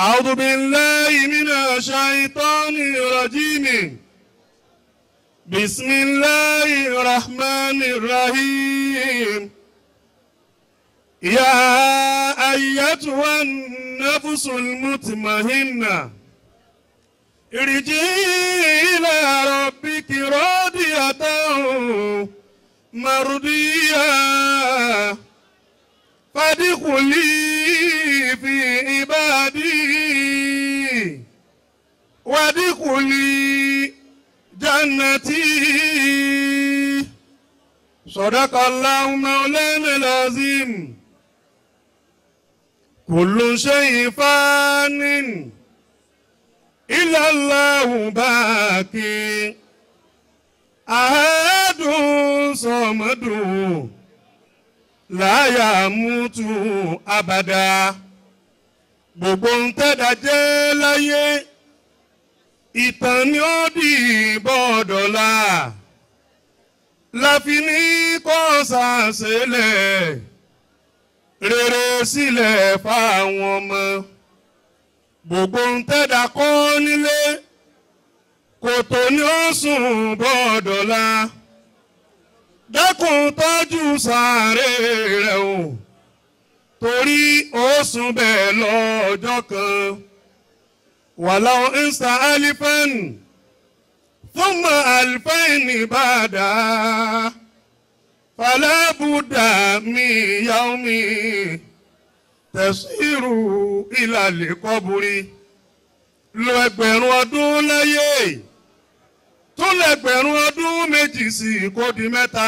أعوذ بالله من الشيطان الرجيم بسم الله الرحمن الرحيم يا أيتها النفس المطمئنة ارجعي إلى ربك راضية مرضية فادخلي في عبادي وادخلي جنتي صدق الله مولانا العظيم كل شيء فان إلا الله باقي أحد صمد لا يموت أبدا gbogbo ń tẹ́dá jẹ́ láyé ìtàn ni ó dì bọ́ọ̀dọ̀la láfi ní kó ṣàṣẹlẹ̀ rere sílẹ̀ fáwọn ọmọ gbogbo ń tẹ́dá kọ́ nílé kòtò ni ó sùn bọ́ọ̀dọ̀la dákun tọ́jú sàárè rẹ̀ o torí ó sùn bẹ́ẹ̀ lọ́jọ́ kan wàlá ìsà alifẹ́n fúnmọ̀ alifẹ́n ìbàdà fàlẹ́bùdà mi yàwó mi tẹ̀síìrù ìlàlẹ̀ kọ́bùrì lo ẹgbẹ̀rún ọdún láyé tún lẹ́gbẹ̀rún ọdún méjì sí kó di mẹ́ta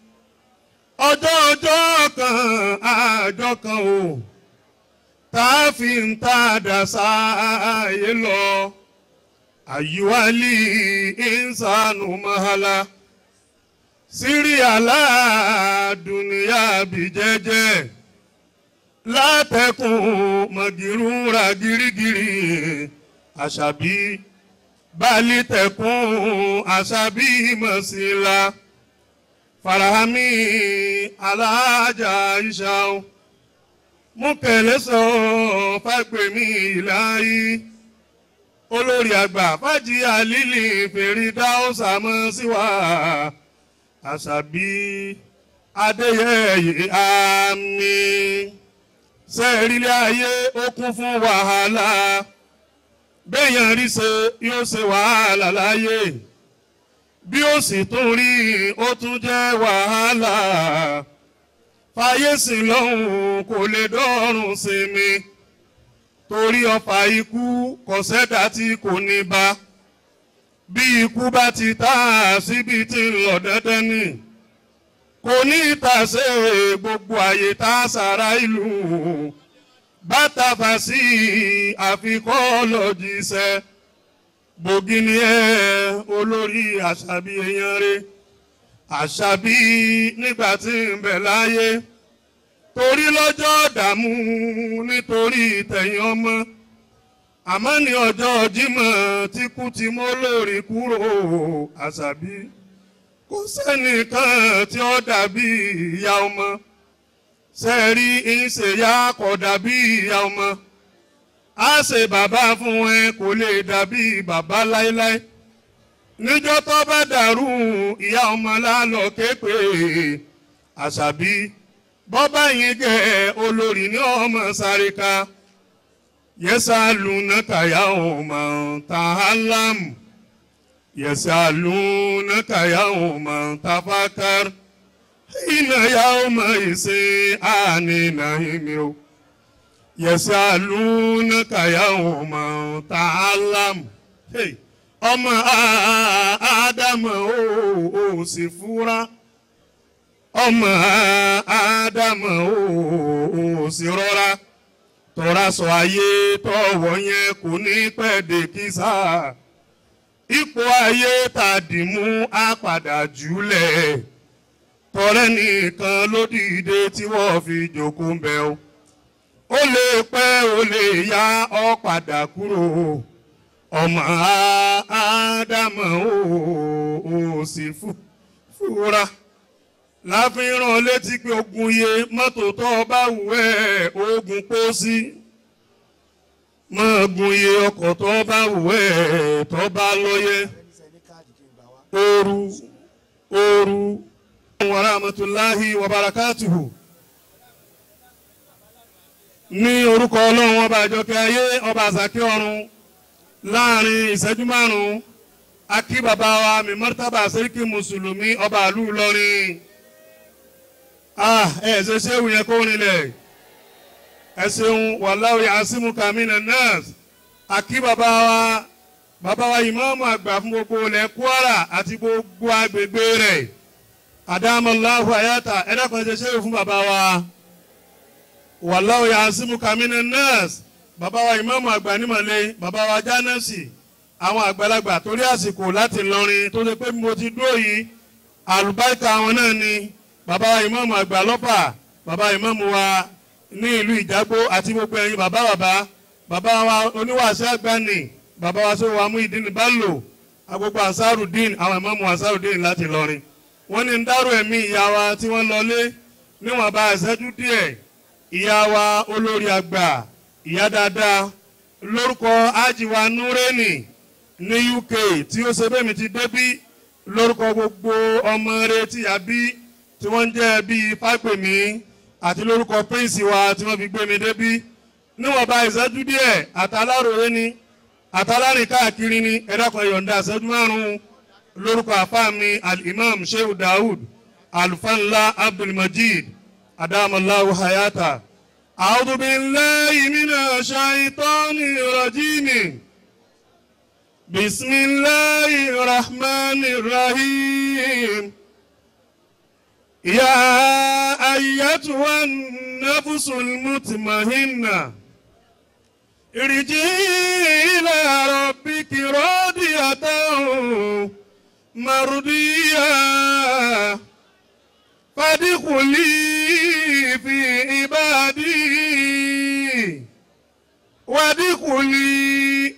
ọjọ́ ọjọ́ kan àjọ kan o tá a fi ń ta dàsá ayé lọ àyíwálì ìsànù mahala sírí aládùnìyà bí jẹ́jẹ́ látẹkùn mọ̀gìrúra girigiri àṣàbí balitẹkùn àṣàbí mọ̀síla farahami alájà ìṣàun mú kẹlẹ sọ fàgbèmí ìláyé olórí àgbà fàjì àlìlì fèrèdáùsà mọ síwá àṣàbí adéyẹyẹ àmì sẹẹrílẹ ayé ó kún fún wàhálà béèyàn rí ṣe yóò ṣe wàhálà láyé bí ó sì tún rí ó tún jẹ́ wàhálà fàyèsí lọ́hùn kò lè dọ́rùn sí mi torí ọfà ikú kò sẹ́dá tí kò ní bá bí ikú bá ti tá síbi tí ń lọ dandan ni kò ní ìtàsé gbogbo àyè tá a sára ìlú bàtà fà sí àfikọ́ lọ́jíṣẹ́ bògì ni ẹ olórí àṣàbí èèyàn rẹ àṣàbí nígbà tí ń bẹ láyé torí lọ́jọ́ dààmú nítorí tẹ̀yìn ọmọ àmọ́ ní ọjọ́ jímọ̀ tí kú ti mọ́ lórí kúrò àṣàbí kò sẹ́nìkan tí ó dàbí ìyá ọmọ sẹ́ẹ̀rí ìṣèyá kò dàbí ìyá ọmọ á ṣe bàbá fún ẹ kò lè dàbí bàbá láéláé níjọ́ tó bá dàrú ìyá ọmọ lálọ́ képe àṣàbí bọ́bá yín gẹ̀ olórí ní ọmọ sáré ká yẹsà lùnà kàyà ọmọ tàhálàm yẹsà lùnà kàyà ọmọ tàfàkàr ìnà yà ọmọ ìṣe ànínà ìmí o yẹsà lùnà kàyà ọmọ tàhálàm. Hey ọmọ ádámọ̀ ó sì fúra ọmọ ádámọ̀ ó sì rọra tọ́ra sọ ayé tọ́wọ́ yẹn kò ní pẹ́ẹ́dé kísà ipò ayé tàdímú á padà jùlẹ̀ tọ́rẹ́ nìkan ló dìde tí wọ́n fi jókòó ń bẹ̀ o ó lè pẹ́ ó lè yá ọ padà kúrò ọmọ ádámọ̀ ó sì fúra láfihàn létí pé ogun iye mọ́tò tó bá wù ẹ́ ogun pósí máa gun iye ọkọ̀ tó bá wù ẹ́ tó bá lóye ooru ooru wa rahmatulahi wa barakatuhu ní orúkọ ọlọ́run ọba àjọkẹ́ ayé ọba àsàkẹ́ ọ̀run láàrin ìṣẹ́jú márùn-ún akí bàbá wa mi mọ́tàbà sẹ́ríkì mùsùlùmí ọba àlú Ìlọrin ah ẹ ṣe ṣéwù yẹn kó rinlẹ̀ ẹ ṣeun wallahu ya'simuka minan nas akí bàbá wa bàbá wa ìmáàmù àgbà fún gbogbo ilẹ̀ Kwara àti gbogbo agbègbè rẹ̀ adamallahu ayata ẹ dákun ẹ ṣe ṣéwù fún bàbá wa wallahu ya'simuka minan nas bàbá wa ìmáàmù àgbà nímọ̀lẹ́ bàbá wa jánẹ́sì àwọn àgbàlagbà torí àsìkò láti lọrin tó ṣe pé mo ti dúró yìí àlùbáríkà àwọn náà ni bàbá wa ìmáàmù àgbà lọ́pà bàbá ìmáàmù wa ní ìlú ìjágbó àti gbogbo ẹ̀yin bàbá bàbá bàbá wa oníwàásù àgbàní bàbá wa sọ wa mú ìdíni bá lò agbogbo ansarudin àwọn ìmáàmù ansarudin láti lọrin wọ́n ní ń dárò ẹ̀mí ìyá wa tí wọ́n lọlé níwọ̀n bá ìṣẹ́jú díẹ̀ ìyá wa olórí àgbà ìyá dáadáa lórúkọ ájíwa núrẹ́nì ní UK tí ó ṣe bẹ́ẹ̀ mi ti débí lórúkọ gbogbo ọmọ rẹ tí a bí tí wọ́n ń jẹ́ bíi fágbèmí àti lórúkọ prince wa tí wọ́n fi gbé mi débí níwọ̀nba ìṣẹ́jú díẹ̀ àtàláròyé ni àtàlárìn káàkiri ni ẹ̀dàkùn ẹ̀yọ̀ǹda ìṣẹ́jú márùn-ún lórúkọ àfáà mi al-imam shehu daoud alfanla abdulmajid adamallahu hayata. أعوذ بالله من الشيطان الرجيم بسم الله الرحمن الرحيم يا أيتها النفس المطمئنة ارجعي إلى ربك راضية مرضية فادخلي في عبادي وادخلي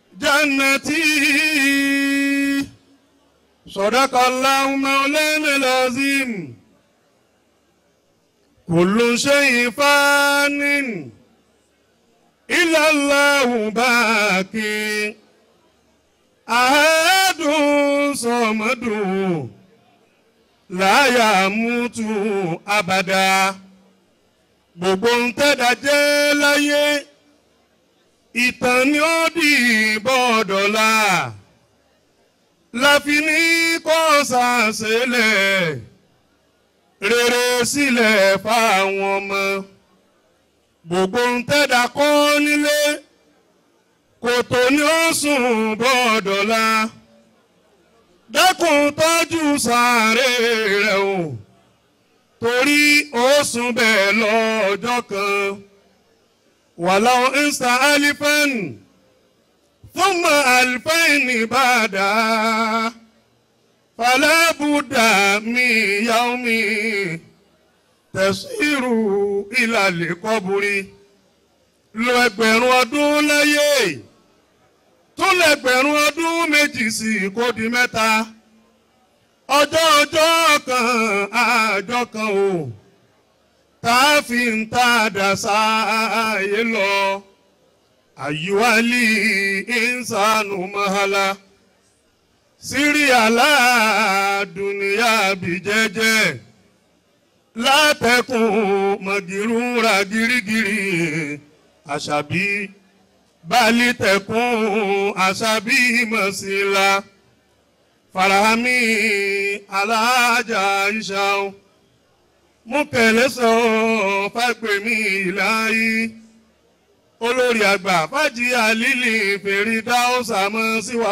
جنتي صدق الله مولانا العظيم كل شيء فان إلا الله باقي أحد صمد láyà mútu abàdá gbogbo ń tẹ́dà jẹ́ láyé ìtàn ni ó dì bọ́ọ̀dọ̀la láfi ní kó sàṣẹlẹ̀ rere sílẹ̀ fáwọn ọmọ gbogbo ń tẹ́dà kọ́ nílé kòtò ni ó sùn bọ́ọ̀dọ̀la dákun tọ́jú sàárè rẹ̀ o torí ó sùn bẹ́ẹ̀ lọ́jọ́ kan wàláwọ̀ insta alifan thumma alifan bàdà fàlàbùdà mi yaumi tẹ̀síìrù ìlàlẹ̀ kọ́bùrì lo ẹgbẹ̀rún ọdún láyé tó lẹ́gbẹ̀rún ọdún méjì sí kó di mẹ́ta ọjọ́ ọjọ́ kan àjọ kan o tá a fi ń ta dàsá ayé lọ àyíwálì ìsànù mahala sírí aládùnìyà bí jẹ́jẹ́ látẹkùn mọ̀gìrúra gírígírí àṣàbí balitẹkun asabi masila farahami alaja isaun mukẹlẹsọ fagbemi ilayi olórí àgbà fàájì àlìlì fèrèdáwòsà mọ síwá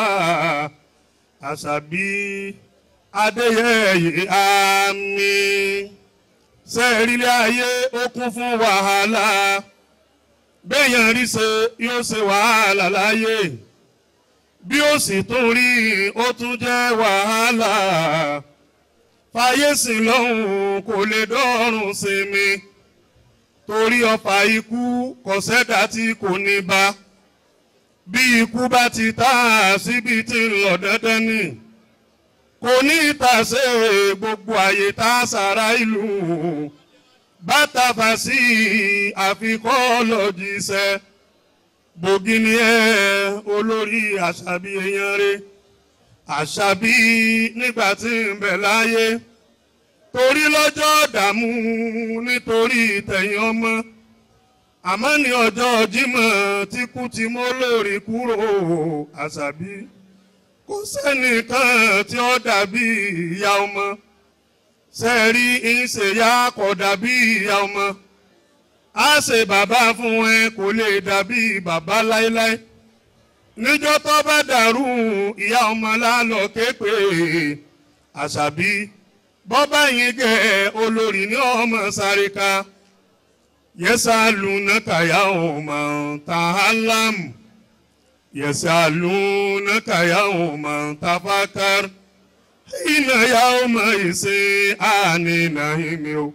asabi adéyẹyẹ àmì sẹẹrílẹ ayé ó kún fún wàhálà béèyàn rí ṣe yóò ṣe wàhálà láyé bí ó sì tún rí ó tún jẹ́ wàhálà fàyèsí lọ́hùn kò lè dọ́rùn sinmi torí ọfà ikú kò sẹ́dá tí kò ní bá bí ikú bá ti tá a síbi tí ń lọ dandan ni kò ní ìtàsé gbogbo àyè tá a sára ìlú bàtàfà sí àfikọ́ lọ́jíṣẹ́ bògì ni ẹ olórí àṣàbí èèyàn rẹ àṣàbí nígbà tí ń bẹ láyé torí lọ́jọ́ dààmú nítorí tẹ̀yìn ọmọ àmọ́ ní ọjọ́ jímọ̀ tí kú ti mọ́ lórí kúrò àṣàbí kò sẹ́nìkan tí ó dàbí ìyá ọmọ sẹ́ẹ̀rí ìṣèyá kò dàbí ìyá ọmọ á ṣe bàbá fún ẹ kò lè dàbí bàbá láéláé níjọ́ tó bá dàrú ìyá ọmọ lálọ́ képe àṣàbí bọ́bá yín gẹ̀ olórí ní ọmọ sáré ká yẹ́sàlùnàkà yà ọmọ tàhálàm yẹ́sàlùnàkà yà ọmọ tàfàkàr iná yà ọmọ ìṣe ànínà ìmí o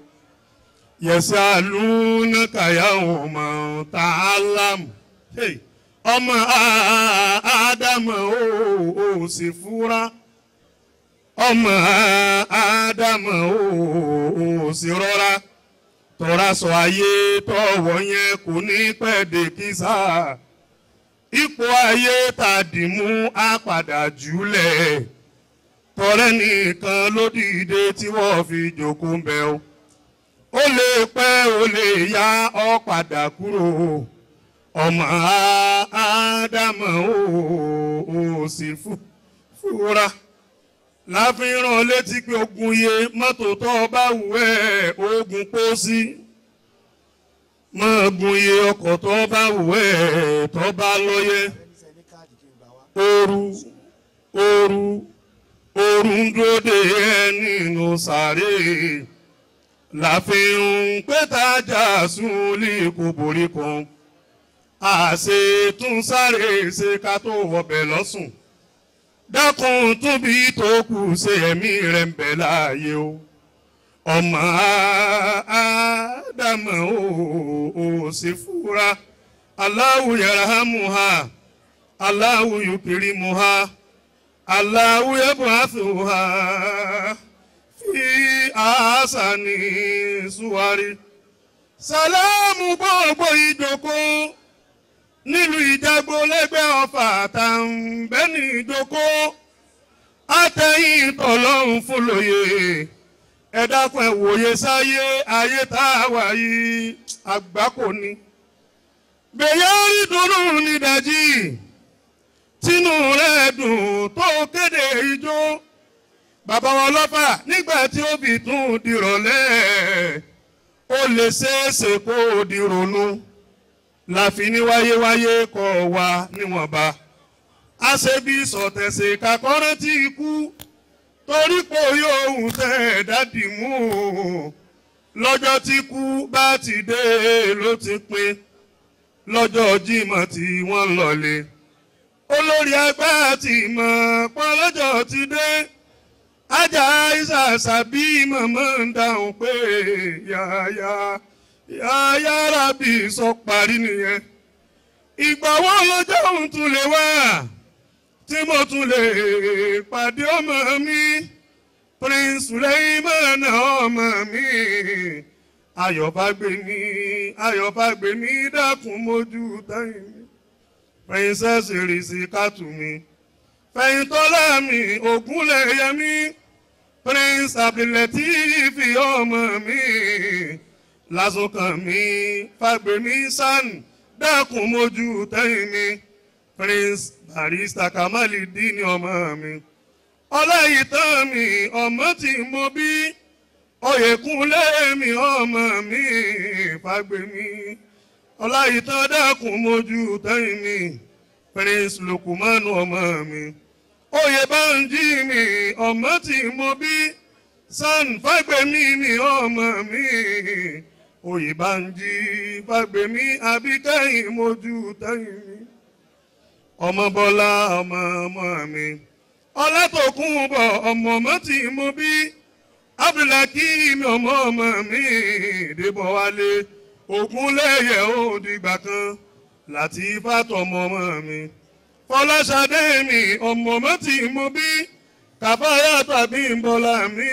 yẹ́sàlùnàkà yà ọmọ tàhálàm ọmọ àádámọ̀ ó sì fúra ọmọ ádámọ̀ ò sì rọra tọ́ra sọ ayé tọ́wọ́ yẹn kò ní pẹ́ẹ́dé kísà ipò ayé tàdímú á padà jùlẹ̀ tọrẹ nìkan ló dìde tí wọ́n fi jókòó ń bẹ o ó lè pẹ́ ó lè yá ọ padà kúrò ọmọ ádámọ̀ ò sì fúra láfihàn létí pé ogun iye mọ́tò tó bá wù ẹ́ ogun pósí mọ́ gun iye ọkọ̀ tó bá wù ẹ́ tó bá lọ́yẹ ooru ooru ooru ń dúró de ẹ nínú sàárè láfihàn pétajà súnlé kò borí kan àṣẹ tún sáré ṣe ká tó wọbẹ̀ lọ́sùn dákun tóbi tó kù ṣe ẹ̀mí rẹ̀ ń bẹ láàyè o ọmọ ádámọ̀ ò sì fura Allahu yarhamuha Allahu yukrimuha Allahu yab'athuha fi ahsani suwari sálámù gbogbo ìjókòó nílùú ìjágbó lẹ́gbẹ́ ọ̀fà àtàǹbẹ́ni ìjókòó àtẹ̀yìn tọ̀lọ́run fúnlòyè ẹ dákun ẹ wòye sáyé ayé tá a wà yìí àgbákò ni. bẹ̀yẹ́ rí dùnú nídàjí tínú rẹ̀ dùn tó kéde ijó bàbá wọn lọ́fà nígbà tí ó fi tún dìrọ̀lẹ́ ó lè ṣeéṣe kó dìrònú láfi ní wáyéwáyé kọ̀ wá níwọ̀nba àṣebí sọ̀tẹ̀sẹ̀ kakọ́rẹ́ tí ikú torí pé yóò tẹ̀ dádì mú lọ́jọ́ tí kú bá ti dé ló ti pin lọ́jọ́ Jímọ̀ tí wọ́n lọ́lé olórí ẹgbẹ́ ti mọ̀ pọ́n lọ́jọ́ ti dé ajá ìsàsà bí màmá ń dáhùn pé yáyá yáyá rábì sọ parí nìyẹn ìgbà wo lọ́jọ́ òun tún lè wá tí mo tún lè pàdé ọmọ mi Prince Suleiman ọmọ mi ayọ̀bágbèmí ayọ̀bágbèmí dákun mójú táyìn mi Princess Risi Kátùmí fẹ̀yìntọ́lá mi Ògúnlẹ̀yẹmí Prince Abdulateef ọmọ mi lásùnkàn mi Fágbèmí San dákun mójú táyìn mi Prince Barrister Kamaldeen ọmọ mi ọláyìítán mi ọmọ tí mo bí oyèkúnlé mi ọmọ mi Fágbèmí ọláyìítán dákun mójú táyìn mi Prince Lukumanu ọmọ mi oyèbánjí mi ọmọ tí mo bí San Fágbèmí mi ọmọ mi oyèbánjí Fágbèmí àbíkẹ́yìn mójú táyìn mi ọmọ bọ́lá ọmọ ọmọ mi ọlátòkùnbọ̀ ọmọ ọmọ tí mo bí abdulhakeem ọmọ ọmọ mi débọ̀ wálé ògúnlẹ̀yẹ òdìgbà kan láti fàtọ̀mọ ọmọ mi fọláṣadé mi ọmọ ọmọ tí mo bí kàfáyà tàbí bọ́lá mi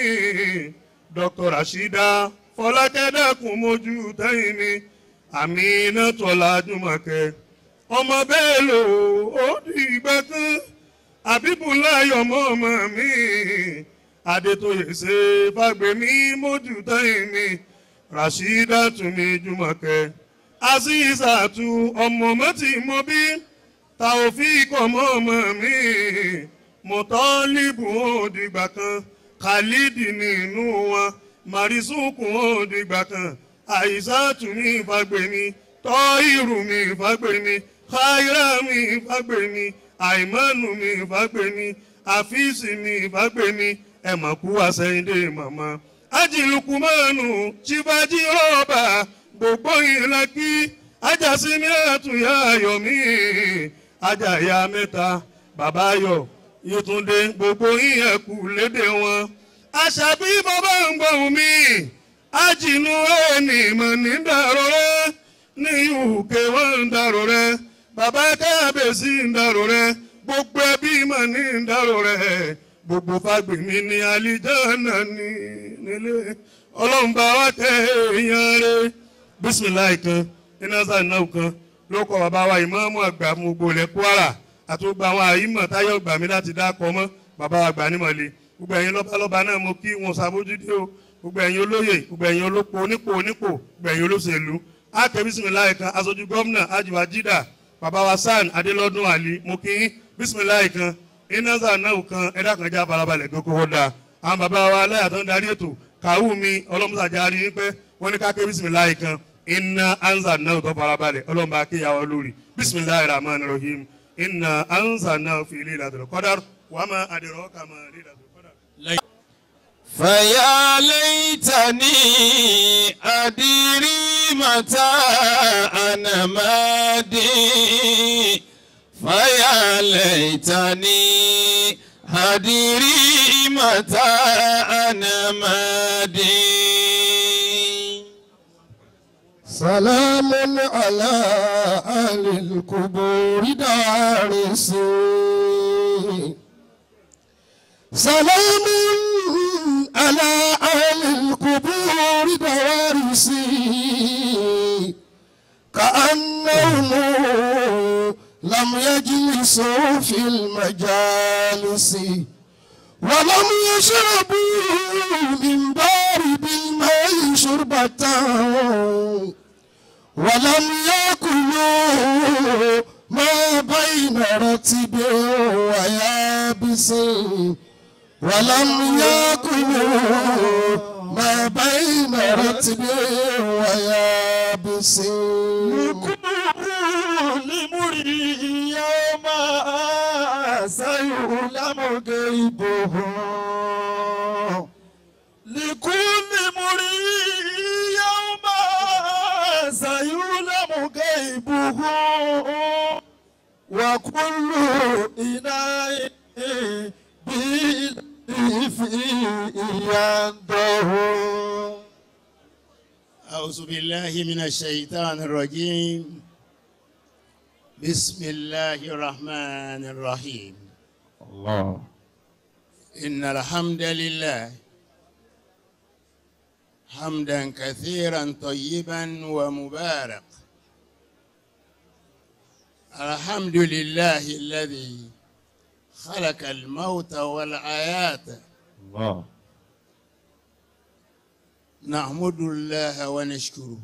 dr rasheeda fọlákẹ́dẹ́kùn mojú tẹ́yìn mi àmì iná tọ́lá jùmọ̀kẹ́ ọmọ bẹ́ẹ̀ lò ó di ìgbà kan àbíbùláyọ̀ mọ́ ọmọ mi adétóyè ṣe fàgbémí mójútẹ́yìn mi rashidatu mi jùmọ̀kẹ́ azizatu ọmọ mọ́tì mọ́ bí taofik ọmọ ọmọ mi mọ̀tọ́líbù ó dìgbà kan khalidi nínú wọn marisuku ó dìgbà kan àìsàtù mi fàgbémí tọ́ìrù mi fàgbémí khaira mi fàgbémí àìmánu mi fàgbémí àfíìsì mi fàgbémí ẹ̀mọ̀kú àsẹ̀yìndé màmá ajilukumanu chibaji rọba gbogbo ìlàkí ajásíní àtúnyà ayọ̀mí ajáya mẹ́ta bàbá ayọ̀ yìtúndé gbogbo ìyẹ̀kú lédè wọn àṣàbí bàbá ń gbọ̀hún mi ajínú ẹni mọ̀ ní dàrọ̀ rẹ ní uk wọn ń dàrọ̀ rẹ bàbá kábíyèsí ń dàrọ̀ rẹ gbogbo ẹbí mọ̀ ní dàrọ̀ rẹ gbogbo fagbemi ní alijana ní nílé ọlọ́run bá wá tẹ èèyàn rẹ bisimilayi kan inasa náà kan ló kọ bàbá wa ìmọ̀ọ́mọ́ àgbà fún gbogbo ilẹ̀ kwara àti gbogbo àwọn àyímọ̀ táyọ̀ gbà mí láti dákọ̀ mọ́ bàbá wa gbà nímọ̀lẹ́ gbogbo ẹ̀yin lọ́balọ́ba náà mo kí wọn ṣàbójútó o gbogbo ẹ̀yin olóyè gbogbo ẹ̀yin olóko onípò onípò gbogbo ẹ̀yin olóṣèlú àkẹ́ bisimilayi kan aṣojú gómìnà ajiwa jida bàbá wa san adélọ́dún àlí mo kí bisimilayi kan inasa náà kan ẹ̀dá kan já farabalẹ̀ gbogbo wọn dáa àwọn bàbá wa aláyà tó ń darí ètò kàwú mi ọlọ́mùsàjà rí i pé wọ́n ní ká ké bisimilayi kan iná ansa náà tó farabalẹ̀ ọlọ́mùbá kéyàwó lórí bisimilayi rahman rahim iná ansa náà fi ilé ìlàdùn kọ́dár wàmà àdìrọ́ kàmá ilé ìlàdùn kọ́dár. فيا ليتني أدري متى أنا مادي فيا ليتني أدري متى أنا مادي سلام على أهل القبور دارسين سلام على أهل القبور دوارسين كأنهم لم يجلسوا في المجالس ولم يشربوا من بارد الماء شربة ولم يأكلوا ما بين رتب ويابس ولم يأكلوا ما بين رتب ويابس لكل مريء يوم سيعلم غيبه لكل مريء يوم سيعلم غيبه وكل إناء فيه ينده أعوذ بالله من الشيطان الرجيم بسم الله الرحمن الرحيم الله إن الحمد لله حمدا كثيرا طيبا ومبارك الحمد لله الذي خلق الموت والحياة الله نحمد الله ونشكره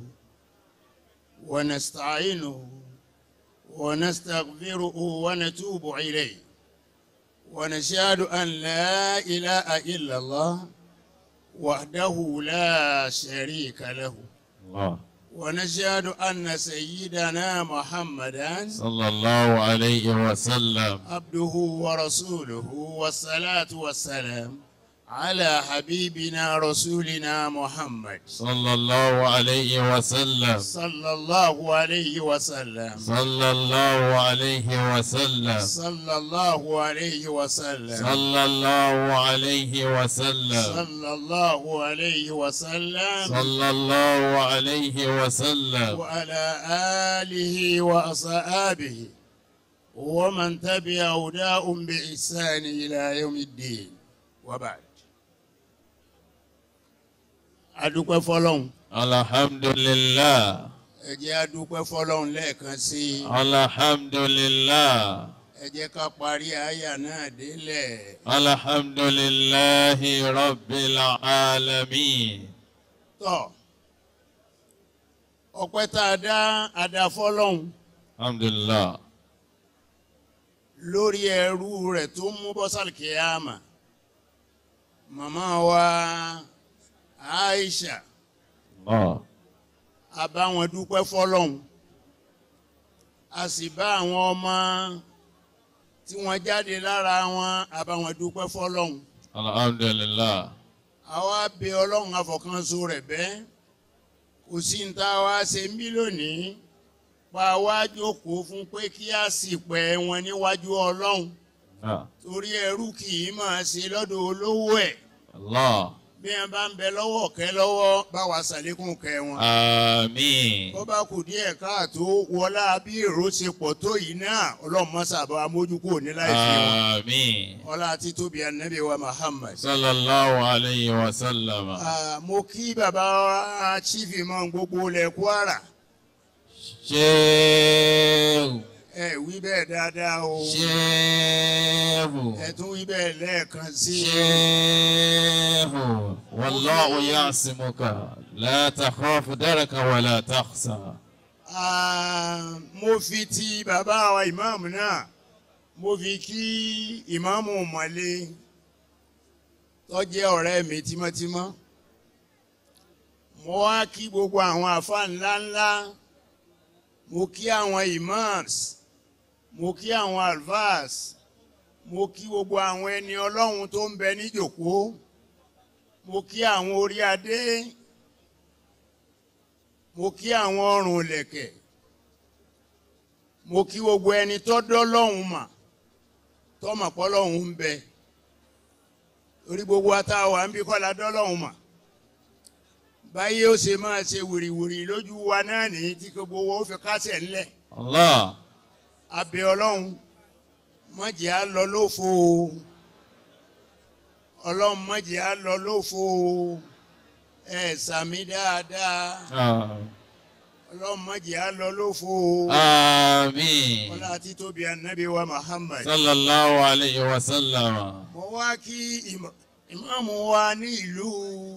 ونستعينه ونستغفره ونتوب إليه ونشهد أن لا إله إلا الله وحده لا شريك له الله ونشهد أن سيدنا محمدا صلى الله عليه وسلم عبده ورسوله والصلاة والسلام على حبيبنا رسولنا محمد صلى الله عليه وسلم صلى الله عليه وسلم صلى الله عليه وسلم صلى الله عليه وسلم صلى الله عليه وسلم صلى الله عليه وسلم صلى الله عليه وسلم وعلى آله وأصحابه ومن تبع هداهم بإحسان إلى يوم الدين وبعد adúpẹ́ fọlọ́hún الحمد لله ẹ jẹ́ a dúpẹ́ fọlọ́run lẹ́ẹ̀kan sí i alhamdulillah ẹ jẹ́ ká parí àyà náà délẹ̀ alhamdulillahi rabbil alamin tọ́ ọpẹ́ tá a dá a dá fọlọ́run alhamdulillah lórí ẹrú rẹ̀ tó mú bọ́sàlì kìámà màmá wa Aisha allah a bá wọn dúpẹ́ fọlọ́run a sì bá àwọn ọmọ tí wọ́n jáde lára wọn a bá wọn dúpẹ́ fọlọ́run alhamdulillah àwa bẹ ọlọ́run afọ̀kanso rẹ̀ bẹ́ẹ̀ kò sí ní tá a wá ṣe ń bí lónìí pa wá jókòó fún pé kí a sì pẹ́ wọn níwájú ọlọ́run ah, torí ẹrú kì í máa ṣe lọ́dọ̀ olówó ẹ̀ allah bí wọn bá ń bẹ lọ́wọ́ kẹ́ lọ́wọ́ bá wa ṣàlékún kẹ́ wọn. àmín bó bá kù díẹ̀ káàtó wọlá bí èrò ṣe pọ̀ tó yìí náà ọlọ́run mọ́sàbá amójúkò ní láìsí wọn. àmín ọlá títóbi anabi wa Muhammad. sallallahu alayhi wa sallam Ah, mo kí bàbá wa chief imam gbogbo ilẹ̀ Kwara ṣéèwù ẹ wí bẹ́ẹ̀ dáadáa o ṣéèwù ẹ tún wí bẹ́ẹ̀ lẹ́ẹ̀kan sí i. ṣéèwù wallahu ya'simuka la takhafu daraka wa la takhsa Ah, mo fi ti bàbá wa ìmáàmù náà mo fi kí ìmáàmù mọ̀lé tó jẹ́ ọ̀rẹ́ mi tímọ́tímọ́ mo wá kí gbogbo àwọn àfa ńláńlá mo kí àwọn imams mo kí àwọn alvas mo kí gbogbo àwọn ẹni ọlọ́run tó ń bẹ níjòkó mo kí àwọn orí adé mo kí àwọn ọrùn ìlẹ̀kẹ̀ mo kí gbogbo ẹni tó dọ́lọ́hún mà tọ́mọ̀ pọ́lọ́hún ń bẹ torí gbogbo atáwà ń bí kọ́lá dọ́lọ́hún mà báyé ó ṣe máa ṣe wìrìwìrì lójú wa náà ní tí gbogbo owó fi kásẹ̀ ńlẹ̀ allah abẹ ọlọ́run má jẹ́ á lọ lófo o ọlọ́run má jẹ́ á lọ lófo o ẹ sàmí dáadáa ah, ọlọ́run má jẹ́ á lọ lófo o àmín ọlá títóbi anabi wa Muhammad. sallallahu alayhi wa sallam mo wá kí ìmọ̀- ìmáàmù wa ní ìlú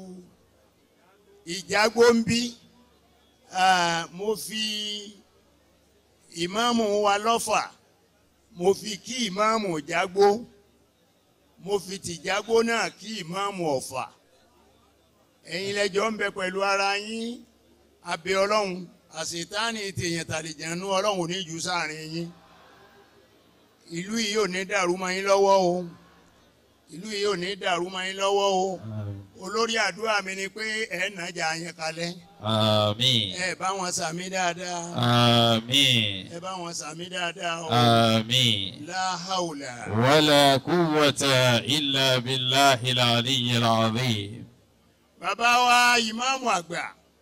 ìjágbóńbí Ah, mo fi ìmáàmù wa lọ́fà mo fi kí ìmáàmù jágbó mo fi tìjágbó náà kí ìmáàmù ọ̀fà ẹ̀yin lẹ́jọ́ ń bẹ pẹ̀lú ara yín abẹ ọlọ́run àṣetánì tèèyàn tàlejànú ọlọ́run ò ní jù sáàrin yín ìlú yìí ò ní dàrú mọ́ yín lọ́wọ́ o ìlú yìí ò ní dàrú mọ́ yín lọ́wọ́ o olórí àdúrà mi ni pé ẹ̀ nàjà yẹn kalẹ̀ àmín ẹ bá wọn sàmí dáadáa àmín ẹ bá wọn sàmí dáadáa o àmín láhàùlà ولا قوة إلا بالله العلي العظيم bàbá wa ìmáàmù àgbà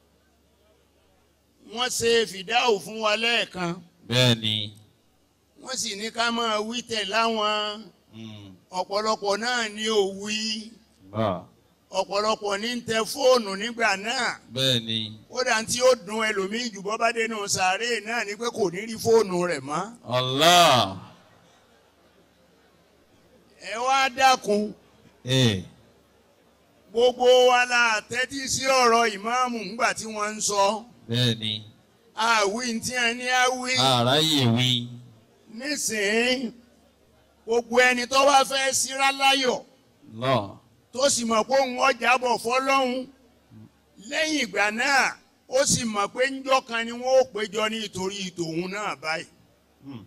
wọ́n ṣe fìdáhù fún wa lẹ́ẹ̀kan bẹ́ẹ̀ni wọ́n sì ní ká máa wí tẹ̀ láwọn mm, ọ̀pọ̀lọpọ̀ náà ní ò wí bá ọ̀pọ̀lọpọ̀ ní ń tẹ fóònù nígbà náà bẹ́ẹ̀ni kódà tí ó dùn ẹlòmíì jù bọ́ bá dénú sàárè náà ni pé kò ní rí fóònù rẹ̀ mọ́ Allah ẹ wá dákun eh, gbogbo wa la tẹ́tí sí ọ̀rọ̀ ìmáàmù ńgbà tí wọ́n ń sọ bẹ́ẹ̀ni àwí tí a ní àwí àráyè wí nísìnyí gbogbo ẹni tó bá fẹ́ síra láyọ̀ lọ tó sì mọ̀ pé òun ọjà bọ̀ fọlọ́hún lẹ́yìn ìgbà náà ó sì mọ̀ pé ńjọ́ kan ni wọ́n ó péjọ ní ìtorí tòun náà báyìí. Hmm.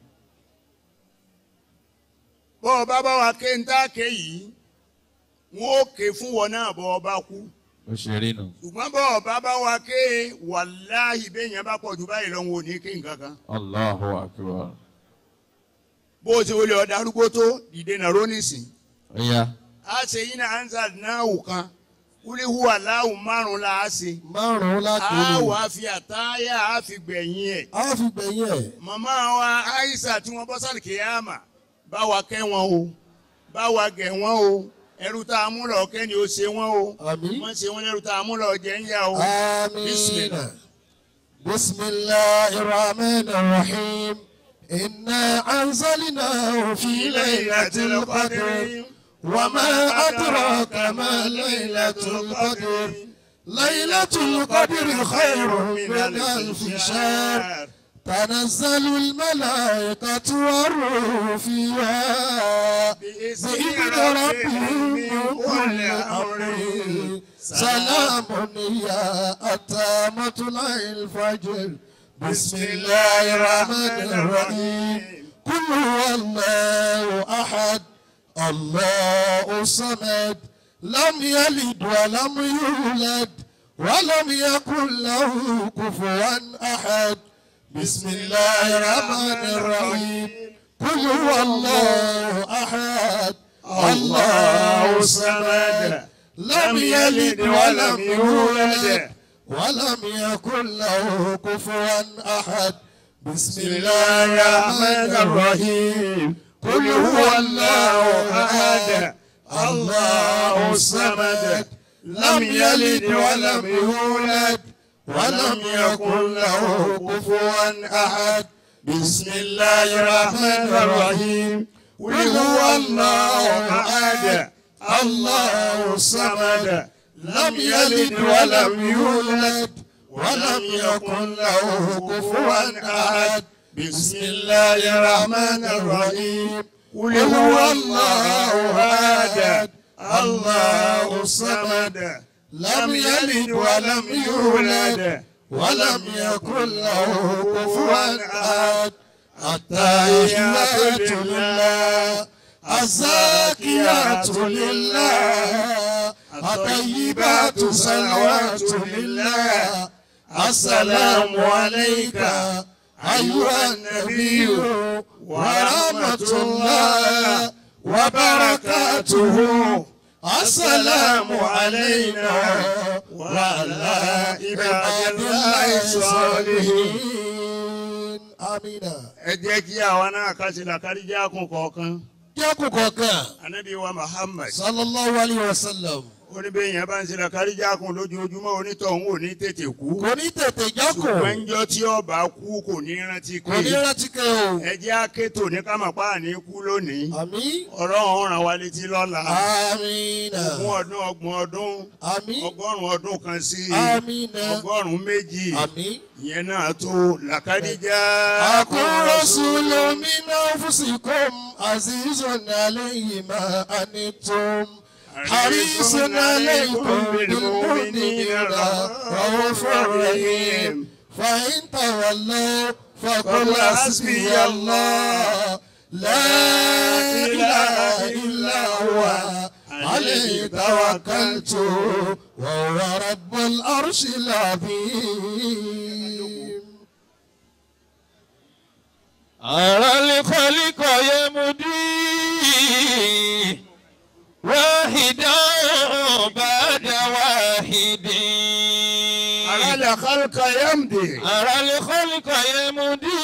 bọ́ ọ bá bá wa ké ń tá ké yìí wọ́n ó ké fún wọn náà bọ́ ọ bá kú. ó ṣe rí nu ṣùgbọ́n bọ́ ọ bá bá wa ké wàláhì béèyàn bá pọ̀ jù báyìí lọ́wọ́ ò ní ké nǹkan kan. Allahu akbar bó o ti wọlé ọ̀dà arúgbó tó dìde nàró nísìn. ó yá a ṣe yín náà ansa náà wò kan kúlí hùwà láwù márùn la á ṣe. márùn-ún láti a inú wà á fi àtáyà á fi gbẹ̀yìn ẹ̀. a fi gbẹ̀yìn ẹ̀ màmá wa Aisha tí wọ́n bọ́ sálì kéyàmà bá wa kẹ́ wọn o bá wa gẹ̀ wọn o ẹrú tá a mú lọ kẹ́ni ó ṣe wọn o àmín wọ́n ṣe wọn lẹ́rú tá a mú lọ jẹ́ ń yá o. àmín Bismillah. بسم الله الرحمن الرحيم إنا أنزلناه في ليلة القدر وما أدراك ما ليلة القدر ليلة القدر خير من ألف شهر تنزل الملائكة والروح فيها بإذن ربهم من كل أمر سلام هي حتى مطلع الفجر بسم الله الرحمن الرحيم قل هو الله أحد الله الصمد لم يلد ولم يولد ولم يكن له كفوا أحد بسم الله الرحمن الرحيم قل هو الله أحد الله الصمد لم يلد ولم يولد ولم يكن له كفوا أحد بسم الله الرحمن الرحيم قل هو الله أحد الله الصمد لم يلد ولم يولد ولم يكن له كفوا أحد بسم الله الرحمن الرحيم قل هو الله أحد الله الصمد لم يلد ولم يولد ولم يكن له كفوا أحد بسم الله الرحمن الرحيم قل هو الله أحد الله الصمد لم يلد ولم يولد ولم يكن له كفوا أحد التحيات لله الزاكيات لله الطيبات صلوات لله السلام عليك أيها النبي ورحمة الله وبركاته السلام علينا وعلى عباد الله الصالحين آمين ẹ jẹ́ kí àwa náà ká sí làkárí jẹ́ àkùn kọ̀ọ̀kan Jákù kọ̀ọ̀kan anabi wa muhammad sallallahu alayhi wa sallam oníbẹ̀yìn bá ń ṣe làkárí jẹ́ àkùn lójoojúmọ́ onítọ̀hún ò ní tètè kú kò ní tètè jákù ṣùgbọ́n ńjọ́ tí ọba kú kò ní rántí kò ní pé rántí kẹ́ o ẹ jẹ́ akétò ní kámọ̀pá ní kú lónìí àmín ọ̀rọ̀ ọ̀hún ràn wá létí lọ́la àmín ogún ọdún ọgbọ̀n ọdún àmín ọgọ́rùn-ún ọdún kan sí àmín ọgọ́rùn-ún méjì àmín. ìyẹn náà tó làkàdíjà أكون رسول من أنفسكم عزيز عليه ما أنتم حريص عليكم بالمؤمنين رؤوف رحيم فإن تولوا فقل حسبي الله لا إله إلا هو عليه توكلت وهو رب العرش العظيم أرى الخلق يمضي واحدا بعد واحد àrálẹ̀ kálukà yẹ́mdè أرى الخلق يمضي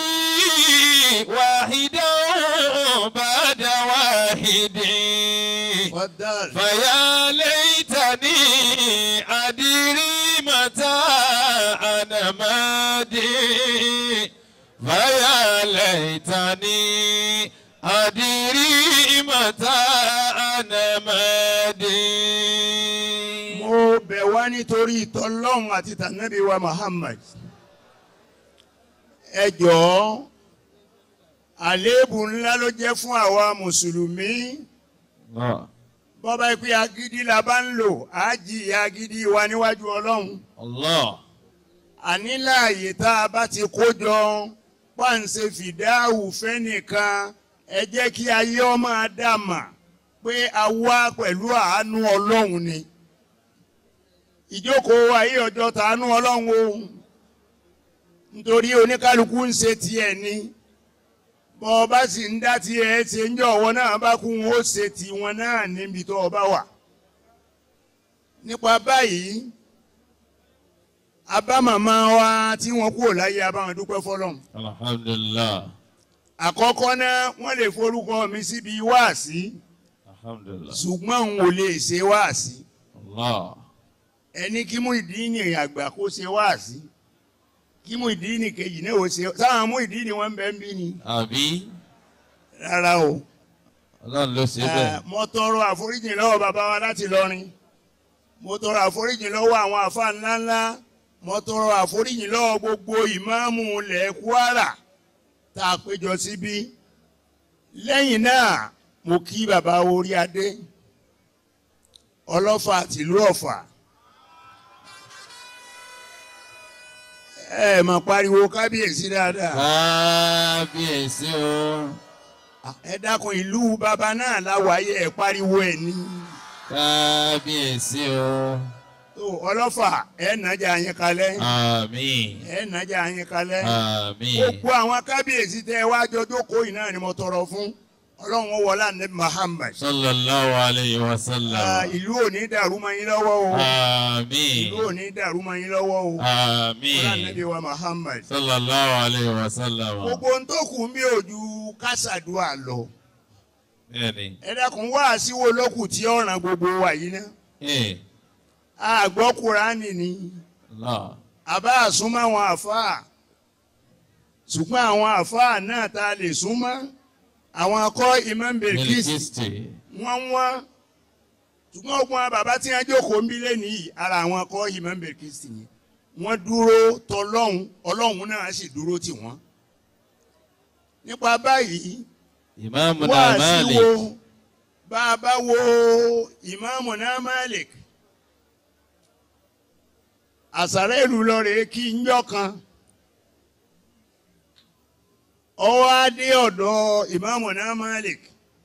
واحدا بعد واحد wàdàl فيا ليتني أدري متى أنا مادي فيا ليتني أدري متى أنا مادي mo bẹ̀ wá nítorí ìtọ́lọ́hún àti tànàbí wa muhammad ẹ jọ̀ọ́ àléébù ńlá ló jẹ́ fún àwa mùsùlùmí الله bọ́bá pé agídí la bá ń lò á jìyà agídí wa níwájú ọlọ́run الله àní láàyè tá a bá ti kó jọ páǹṣe fìdáhù fẹ́nìkan ẹ jẹ́ kí ayé ọmọ dàmà pé a wá pẹ̀lú àánú ọlọ́run ni ìjókòó ayé ọjọ́ tàánú ọlọ́run o nítorí oníkálukú ń ṣe tiẹ̀ ni bọ́ ọ bá sì ń dá tiẹ̀ ṣe ń jọ ọwọ́ náà bá kú wọn ó ṣe tiwọn náà níbi tó o bá wà nípa báyìí abámàmá wa tí wọ́n kúrò láyé abáwọn dúpẹ́ fọ́lọ́run الحمد لله àkọ́kọ́ náà wọ́n lè forúkọ mi síbi wáàsí الحمد لله ṣùgbọ́n òun ò lè ṣe wáàsí الله ẹni kí mú ìdí ní àgbà kó ṣe wáàsí kí mú ìdí ní kejì náà ó ṣe sáwọn mú ìdí ni wọ́n ń bẹ́ ń bí ni àbí rárá o. ọlọ́run ló ṣe bẹ́ẹ̀. Eh, mo tọrọ àforíjì lọ́wọ́ bàbá wa láti lọrin mo tọrọ àforíjì lọ́wọ́ àwọn àfa ńláńlá mo tọrọ àforíjì lọ́wọ́ gbogbo ìmáàmù ilẹ̀ Kwara tá a péjọ síbí lẹ́yìn náà mo kí bàbá orí adé ọlọ́fà tìlú ọ̀fà ẹ mà pariwo kábíyèsí dáadáa kábíyèsí o ẹ dákun ìlú bàbá náà láwàáyé ẹ pariwo ẹ ní. kábíyèsí o tó ọlọ́fà ẹ̀ nàjà yín kalẹ̀ àmín ẹ̀ nàjà yín kalẹ̀ àmín gbogbo àwọn kábíyèsí tẹ wá jọjọ́ kó yìí náà ni mo tọrọ fún ọlọ́run ó wọlá ní Muhammad sallallahu alayhi wa Ah, sallam ìlú ò ní dàrú mọ́ yín lọ́wọ́ o àmín ìlú ò ní dàrú mọ́ yín lọ́wọ́ o wọlá àmín níbi wa Muhammad sallallahu alayhi wa sallam gbogbo ohun tó kù mí ò ju kásàdúà lọ bẹ́ẹ̀ni ẹ dákun wá síwó lókù tí ó ràn gbogbo wa yìí ná ee àgbọ̀ Kùránì ni. Allah àbá àsúnmọ́ àwọn àfáà ṣùgbọ́n àwọn àfáà náà tá a lè súnmọ́ àwọn akọ́ Imam Bilkis Bilkisti wọ́n wọ́n ṣùgbọ́n ogun àwọn bàbá tí wọ́n jókòó ń bí lẹ́nu yìí ara àwọn akọ́ Imam Bilkis yẹn wọ́n dúró tọlọ́hun ọlọ́hun náà sì dúró tì wọ́n nípa báyìí ìmáàmù wá náà sí Malik wo bá a bá wo ìmáàmù náà Malik àsàrẹ́ ìlú lọ́rẹ̀ kí n jọ́ kan ọwọ́ adé ọ̀dọ̀ ìmáàmù náà Malik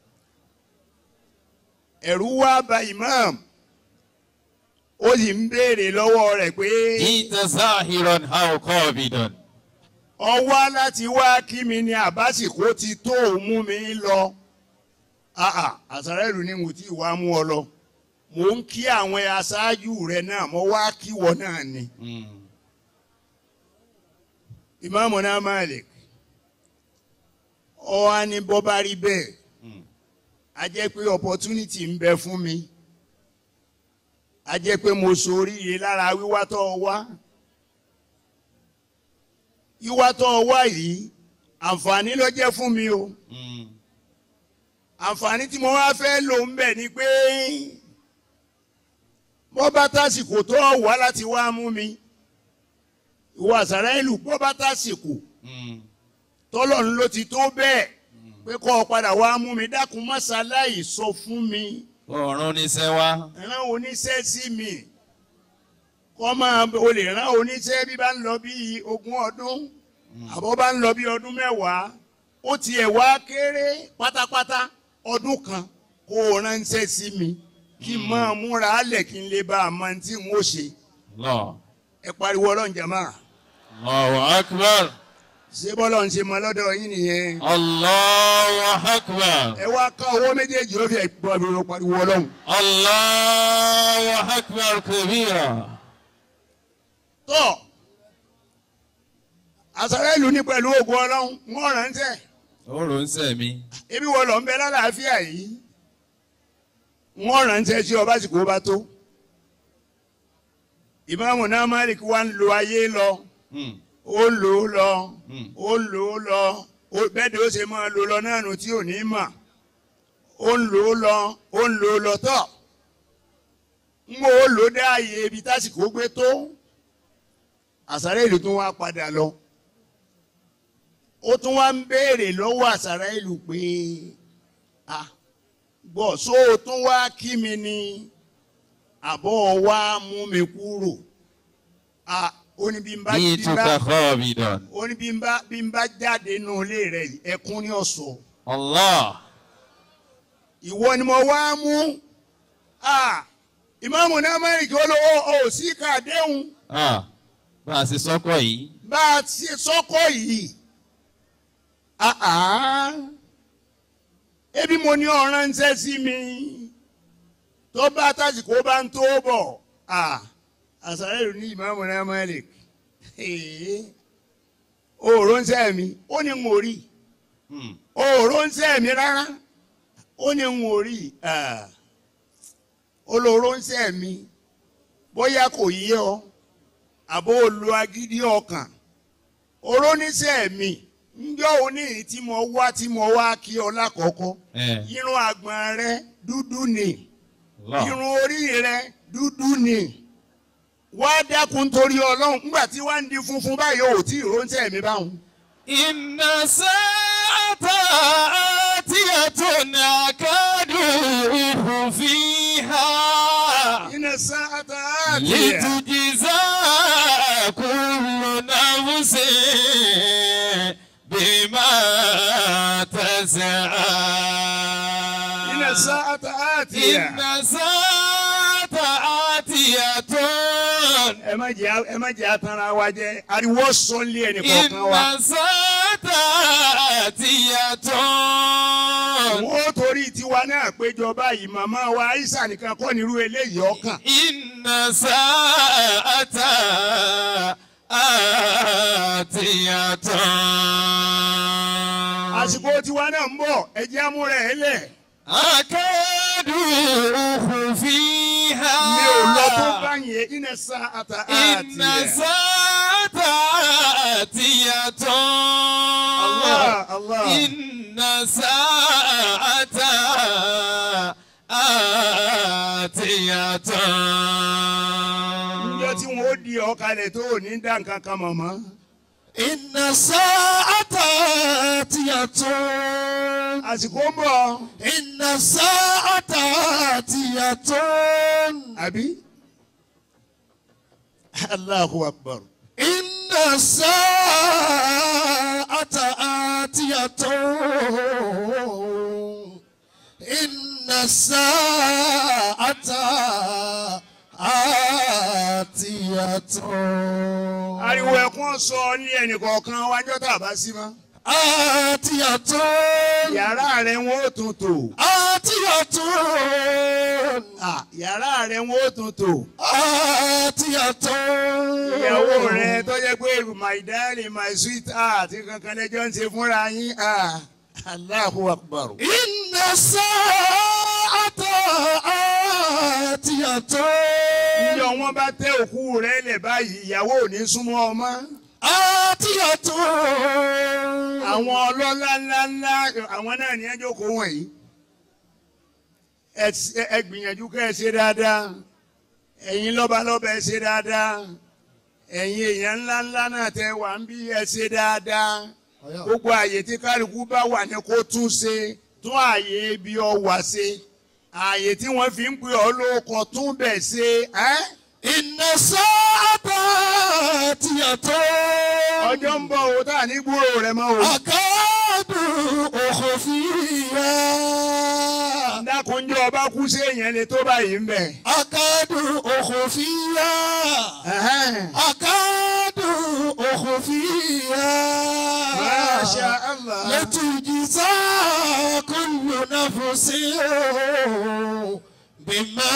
ẹ̀rú wá bà ìmáàmù ó sì ń béèrè lọ́wọ́ rẹ̀ pé jíta sáhìrán how kọ́bìdán ọwọ́ láti wá kí mi ní àbásìkò ti tó òun mú mi lọ àà àsàrẹ́ ìlú ni mo ti wá mú ọ lọ mò ń kí àwọn aṣáájú rẹ náà mo wá kí wọ náà ni ìmáàmù náà Malik ọ wá ní bọ́ bá rí bẹ́ẹ̀ a jẹ́ pé opportunity ń bẹ fún mi a jẹ́ pé mo ṣoríire lára wíwá tó o wá wíwá tó o wá yìí àǹfààní ló jẹ́ fún mi o àǹfààní tí mo wá fẹ́ lò ń bẹ̀ ni pé bọ́ bá tásìkò tó wá láti wá mú mi ìwọ àṣàrà ìlú bọ́ bá tásìkò tọ́lọ́run ló ti tó bẹ́ẹ̀ pé kọ́ ọ padà wá mú mi dákun mọ́ṣáláì sọ fún mi ọ̀run níṣẹ́ wá rán oníṣẹ́ sí mi kọ́ máa o lè rán oníṣẹ́ bí bá ń lọ bí ogún ọdún àbọ̀ bá ń lọ bí ọdún mẹ́wàá ó tiẹ̀ wá kéré pátápátá ọdún kan kó o ránṣẹ́ sí mi kí n máa múra álẹ̀ kí n lè bá a máa tí n ó ṣe Allah ẹ pariwo ọlọ́run jàmá Allahu akbar ṣé bọ́lọ̀ ń ṣe mọ lọ́dọ̀ yín nìyẹn Allahu akbar ẹ wá ká owó méjèèjì ó fi ẹ̀ pariwo pariwo ọlọ́run. Allahu akbar kabira tọ́ àṣàrẹ́ ìlú ní pẹ̀lú ògùn ọlọ́run wọ́n ránṣẹ́ ọ̀run ń sẹ̀ mi ebi wọ́n lọ ń bẹ lálàáfíà yìí wọ́n ránṣẹ́ tí ọba sì kó bá tó ìmáàmù náà Malik wá ń lo ayé lọ Hmm. ó lò ó lọ Hmm. ó lò ó lọ ó bẹ́ẹ̀ ni ó ṣe máa lò lọ náà nù tí ò ní mà ó ń lò ó lọ ó ń lò ó lọ tọ̀ ń mọ ó lò ó dá ààyè ibi tásìkò gbé tó àṣàrẹ́ ìlú tún wá padà lọ ó tún wá ń béèrè lọ́wọ́ àṣàrẹ́ ìlú pé ah gbọ́ só o tún wá kí mi ni àbọ̀ wá mú mi kúrò ah ó ní bí n bá bí n jituka bá khabidan ó ní bí n bá bí n bá jáde nínú ilé rẹ yìí, ẹkún ní ọ̀sọ̀ Allah ìwọ ni mo wá mú ah ìmáàmù náà mẹ́rin kí ó lọ ó ò sí kàdéhùn ah bá a ṣe sọ́kọ̀ yìí bá a ti sọ́kọ̀ yìí ah ah ebi mo ní ọ̀ràn ń ṣẹ́ sí mi tó bá tásìkò bá ń tó bọ̀ ah àṣàrẹ́ ìlú ní ìmáàmù náà mẹ́rin òòrò ń ṣẹ́ mi ó ní n ò rí Hmm. òòrò ń ṣẹ́ mi rárá ó ní n ò rí olóró ń ṣẹ́ mi bóyá kò yé ọ àbó olú agídí ọkàn oróníṣẹ́ mi njọ́ òní tí mo wá tí mo wá kí ọ lákọ̀ọ́kọ́ ẹ irun àgbọ̀n rẹ dúdú ni Allah. irun orí rẹ dúdú ni wá dákun torí ọlọ́run nígbà tí wá ń di funfun báyìí ò tí ì róńtẹ́ mi báwọn. Inna sa'ata atiyatun akadu fiha. iná sáátà àtìyà لتجزى كل نفس بما تسعى iná sáátà àtìyà. إن ساعة آتية ẹ má jẹ́ ẹ má jẹ́ atanra wa jẹ́ ariwo sọ́nlé ẹnì kọ̀ọ̀kan wa. إن ساعة آتية wọ́n torí tiwa náà péjọ báyìí màmá wa aisha nìkan kọ́ nírú eléyìí ọkàn. إن ساعة آتية àsìkò tiwa náà ń bọ̀ ẹ̀jẹ̀ amúra ẹ̀ lẹ̀. أكاد أخفيها mi ò lọ tó báyìí iná sáátà إن àtìyà. ساعة آتية Allah Allah. إن ساعة آتية níjọ́ tí wọ́n ó di ọ̀kalẹ̀ tó ò ní dá nǹkan kan mọ̀mọ́. Inna sa'ata atiyatun. àsìkò ń bọ̀ Inna sa'ata atiyatun. àbí. Allahu akbar. Inna sa'ata atiyatun. Inna sa'ata atiyatun. ariwo ẹkún sọ ní ẹnì kọ̀ọ̀kan wájọ́ tá a bá sí mọ́. Atiyatun. yàrá rẹ̀ wọ́n ó tún tò. Atiyatun. Ah, yàrá rẹ̀ wọ́n ó tún tò. Atiyatun. ìyàwó rẹ̀ tó jẹ́ pé my darling my sweet heart kankan lẹ́jọ́ ń ṣe fúnra yín. Ah, Allahu akbar. Inna sa'ata atiyatun. níjọ́ wọn bá tẹ òkú rẹ̀ lẹ̀ báyìí ìyàwó ò ní súnmọ́ ọmọ. Atiyatun. àwọn ọlọ́lá ńláńlá àwọn náà ní ẹjọ́ kó wọ̀nyí. ẹ ẹ gbìyànjú kẹ́ ẹ ṣe dáadáa ẹ̀yin lọ́balọ́ba ẹ ṣe dáadáa ẹ̀yin èèyàn ńláńlá náà tẹ wà ń bí ẹ ṣe dáadáa gbogbo àyè tí kálukú bá wà ní kó tún ṣe tún àyè ibi ọ wà ṣe àyè tí wọ́n fi ń pè ọ́ lóko tún bẹ̀ ṣe ẹ́ Inna sa'ata atiyatun. ọjọ́ ń bọ̀ o tá à ní gbúrò rẹ mọ́ o. Akadu ukhfiya. dákunjọ́ ọba kú sí èèyàn lè tó báyìí ń bẹ̀. Akadu ukhfiya. Akadu ukhfiya. Masha Allah. لتجزى كل نفس بما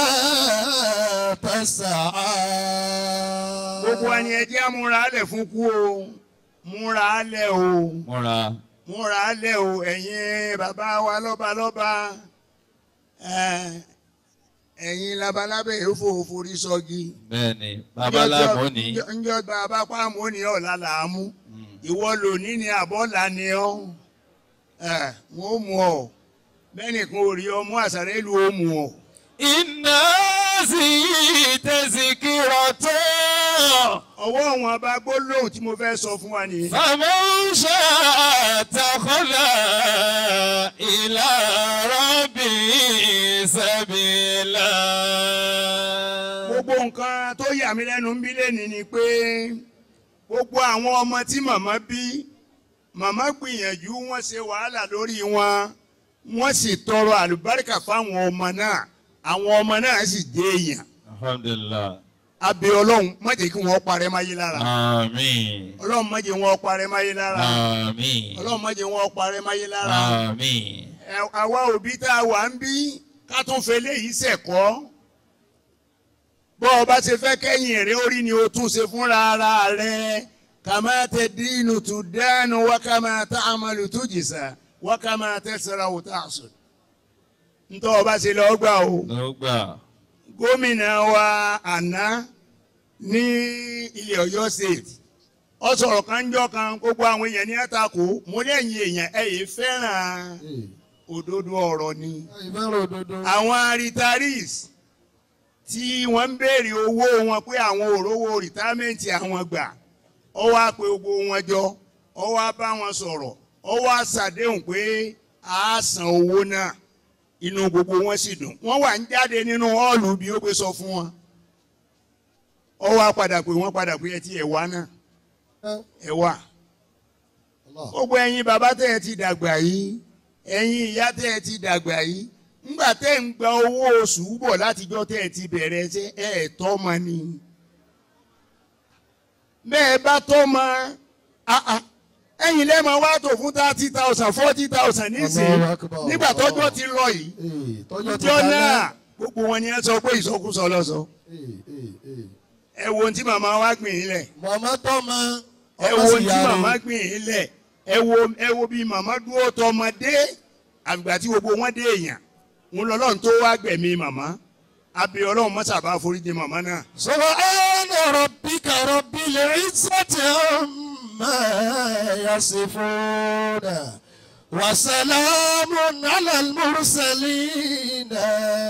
تسعى gbogbo ẹni ẹjẹ́ múra lẹ̀ fún kú o múra lẹ̀ o múra múra lẹ̀ o ẹ̀yin bàbá wa lọ́balọ́ba ẹ̀, ẹ̀yin labalábẹ́ èéfò forí sọ́gi. bẹ́ẹ̀ni babaláwo ni Njọ́- njọ́ bàbá pàmò ní ọ̀la làámú ìwọ lòní ni àbọ̀là ni ọ́ ẹ̀, wọ́n mú ọ bẹ́ẹ̀ nìkan ò rí ọmú àṣàrẹ́ ìlú ó mú ọ. iná sì tẹ̀síkìrọ̀ tó. ọwọ́ wọn bá gbólóhùn tí mo fẹ́ sọ fún wa nìyí. فمن شاء اتخذ إلى ربه سبيلا gbogbo nǹkan tó yà mí lẹ́nu ń bí lẹ́ni ni pé gbogbo àwọn ọmọ tí màmá bí màmá gbìyànjú wọ́n ṣe wàhálà lórí wọn wọ́n sì tọrọ àlùbáríkà fáwọn ọmọ náà àwọn ọmọ náà sì jẹ́ èèyàn alhamdulillah abẹ ọlọ́run má jẹ́ kí wọ́n parẹ́ máyé lára àmín ọlọ́run má jẹ́ wọ́n parẹ́ máyé lára àmín ọlọ́run má jẹ́ wọ́n parẹ́ máyé lára àmín Ẹ- àwa òbí tá a wà ń bí ká tún fẹ́ léyìí sẹ̀kọ́ bọ́ ọ bá ṣe fẹ́ kẹ́yìn rẹ orí ni o tún ṣe fúnra ara rẹ kàmá tẹ dínú tù dánù wá kàmá tá àmàlù tó jìsà wá kàmá tẹ sara wò tá a sùn. ntọ́ ọ bá ṣe lọ gbà o ló gbà gómìnà wa àná ní ilé Ọ̀yọ́ state ọ sọ̀rọ̀ kan ń jọ́ kan gbogbo àwọn èèyàn ní àtakò mo lẹ́yìn èèyàn ẹ yìí fẹ́ràn òdodo ọ̀rọ̀ ni ìfẹ́ràn òdodo. àwọn retirees tí wọ́n ń béèrè owó wọn pé àwọn òrówó rìtámẹ́ǹtì àwọn gbà ọ wá pé gbogbo wọn jọ ọ wá bá wọn sọ̀rọ̀ ọ wá ṣàdéhùn pé a san owó náà inú gbogbo wọn sì dùn wọ́n wà ń jáde nínú họ́ọ̀lù bí ó pé sọ fún wọn ọ wá padà pé wọ́n padà pé ẹ ti ẹ̀ wá náà ẹ wá gbogbo ẹ̀yin bàbá tẹ́ ẹ ti dàgbà yìí ẹ̀yin ìyá tẹ́ ẹ ti dàgbà yìí ńgbà tẹ́ ń gba owó oṣù bọ̀ látijọ́ tẹ́ ẹ ti bẹ̀rẹ̀ ṣe ẹ ẹ̀ tọ́ ma ni bẹ́ẹ̀ bá tọ́ ma ẹ̀yin lẹ́ẹ̀ma wá tó fún thirty thousand forty thousand nísìnyí Allahu Akbar. nígbà tọ́jọ́ ti lọ yìí Ee, tọ́jọ́ ti ìjọ dalẹ̀. náà gbogbo wọn ni ẹ sọ pé ìsọkúsọ lọ́sọ Ee, ee, ee. ẹ wo ohun tí màmá wa gbìn yín lẹ̀ màmá tọ́mọ ẹ ọmọ wo sì ohun tí yára. màmá gbìn yín lẹ̀ ẹ wo ẹ wo bí màmá dúró tọmọdé àgbà tí gbogbo wọn dé èèyàn ń lọ lọ́run tó wá gbẹ̀mí màmá abẹ ọlọ́run mọ́sàbá foríjì màmá náà. Subhana rabbika rabbil izzati amma yasifuna wa salamun ala al-mursalina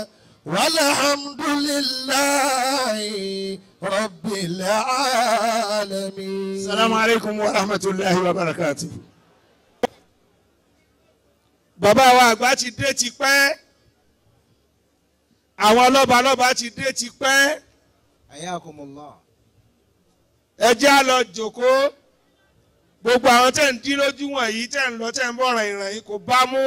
walhamdulillahi rabbil alamin. salamu aleykum wa rahmatulahi wa barakatu. bàbá wa àgbà ti dé ti pẹ́ àwọn lọ́balọ́ba ti dé ti pẹ́ Ayakumullah. ẹ jẹ́ á lọ jókòó gbogbo àwọn tẹ̀ ń dín lójú wọ̀nyí tẹ̀ ń lọ tẹ̀ ń bọ̀ ràn ìràn yìí kò bá mú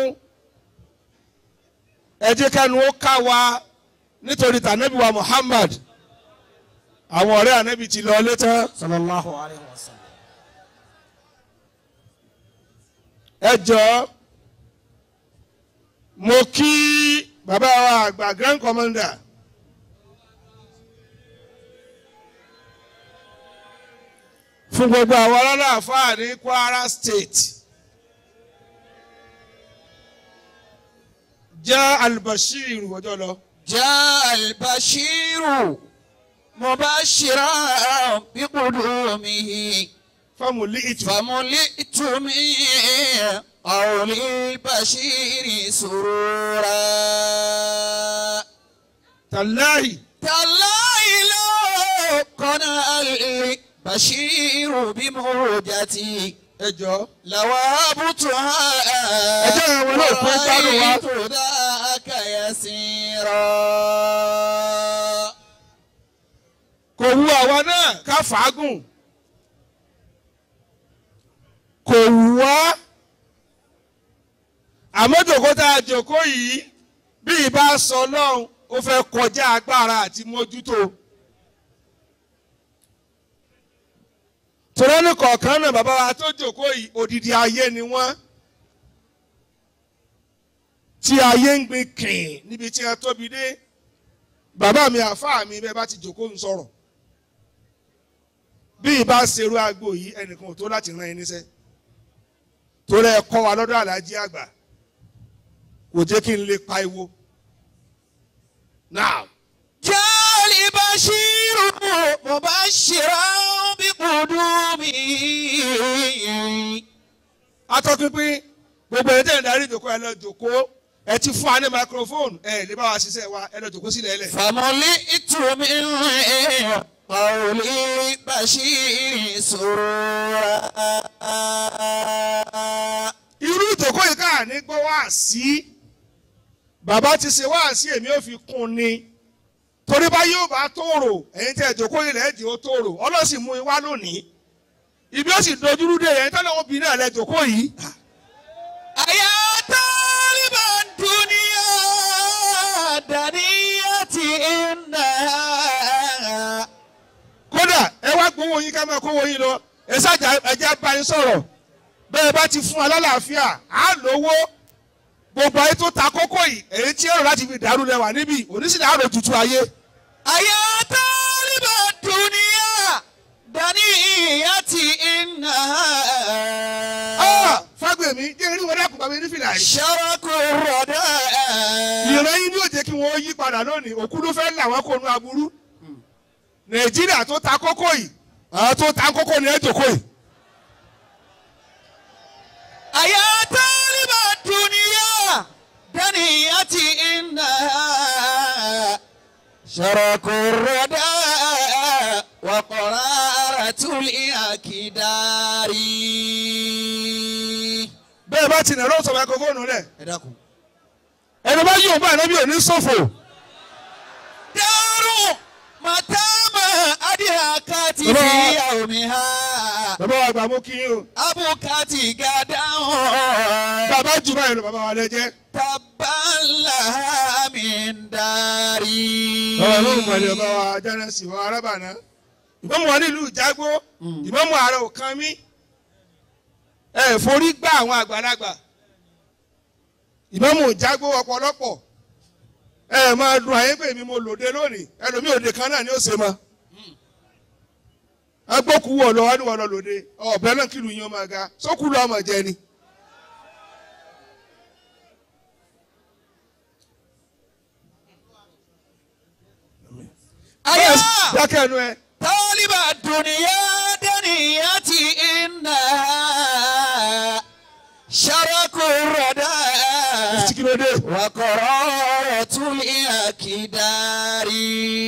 ẹ jẹ́ kẹ́nu ó ká wa nítorí tànẹ́bí wa Muhammad àwọn ọ̀rẹ́ ànẹ́bí ti lọ létán Sallallahu alayhi wa sallam. ẹ jọ̀ọ́ mo kí bàbá wa àgbà grand commander fún gbogbo àwọn ọlọ́láàfáà ní Kwara State jẹ́ Al-Bashir ọjọ́ lọ. جاء البشير مبشرا بقدومه fámùlì ìtù. فملئت من قول البشير سرورا tàláhì تالله لو قنع البشير بموجتي ẹ jọ̀ọ́. لوابتها ẹ jẹ́ àwọn náà fún gbádùn wa. ورأيت ذاك يسيرا kò wu àwa náà ká fàágùn kò wù wá àmọ́ jòkó tá a jòkó yìí bí ìbá sọ lọ́hùn ó fẹ́ kọjá agbára àti mójútó tòrẹ́nì kọ̀ọ̀kan náà bàbá wa tó jòkó yìí odidi ayé ni wọ́n tí ayé ń gbin kìn níbi tí a tóbi dé bàbá mi àfáà mi bẹ́ẹ̀ bá ti jòkó ń sọ̀rọ̀ bí ìbá ṣerú agbo yìí ẹnìkan ò tó láti rán ẹni sẹ́ torí ẹ kọ́ wa lọ́dọ̀ alájí àgbà kò jẹ́ kí n lè pa iwo now جاء البشير مبشرا بقدومه atọ́pinpin gbogbo ẹ̀ tẹ̀ ń darí ìjòkó ẹ lọ jòkó ẹ ti fún wa ní microphone ẹ lè bá wa ṣiṣẹ́ wa ẹ lọ jòkó sílẹ̀ ẹlẹ̀. فملئت من قول البشير سرورا irú ìjòkó yìí káà ní gbọ́ wá sí bàbá ti ṣe wá sí èmi ò fi kún ni torí bá yóò bá tóòrò ẹ̀yin tẹ̀ ìjòkó yìí lẹ́ẹ̀dì ó tóòrò ọlọ́sìn mú i wá lónìí ibi ó sì dojúrú dé yẹn tọ́lá obìnrin náà lẹ jòkó yìí أيا طالب الدنيا دنية إنها kódà ẹ wá gbowó yín ká máa kówó yín lọ ẹ ṣáàjà ẹjẹ bá yín sọ̀rọ̀ bẹ́ẹ̀ bá ti fún alálàáfíà á lówó gbogbo ayé tó ta kókó yìí èyí tí èrò láti fi dàrú lẹ́wà níbí oníṣìlẹ̀ àrò tutù ayé. أيا طالب الدنيا دنية إنها Ah, fágbèmí jẹ́ eré wọlé àkùnbá mi ní fìlà yìí. شرك الرداء ìran yín ni ó jẹ́ kí wọ́n yí padà lónìí òkú ló fẹ́ là wọ́n kó nu aburú. nàìjíríà tó ta kókó yìí àwọn tó ta kókó ni ẹ jòkó yìí. أيا طالب الدنيا دنيتي إنها شرك الردى وقرارة الأكدار bẹ́ẹ̀ bá ti nà lọ́sọ̀ máikrófóònù rẹ̀ ẹ dákun. ẹni bá yóò bá ànábì òní ṣòfò dárò màtámà adìhàkàtì Bàbá wa- fi yàwòmíhà bàbá wa gbà mú kí yín o abùkàtì gàdáhùn bàbá jù báyìí lọ bàbá wa lẹ jẹ́ tabala mindari. bàbá ló ń mọ̀lẹ́ bàbá wa jẹ́nẹ́sì wa arábàná ìmọ̀mù wa nílùú ìjágbó ìmọ̀mù ààrẹ ò kan mí ẹ forí gbá àwọn àgbàlagbà ìmọ̀mù ìjágbó ọ̀pọ̀lọpọ̀ ẹ máa dùn àyè pé mi mo lòde lónìí ẹlòmíì òde kan náà ni ó ṣe mọ́ agbókù wọ̀ lọ wọ́n ní wọ́n lọ lòde ọ̀bẹ náà kìlù yín ọmọ ga sókù lọ́ ọmọ jẹ ni. Aya dákẹ́ ẹnu ẹ. taliba duniya daniyati inna sharaku rada sikirode. wa qararatul akidari.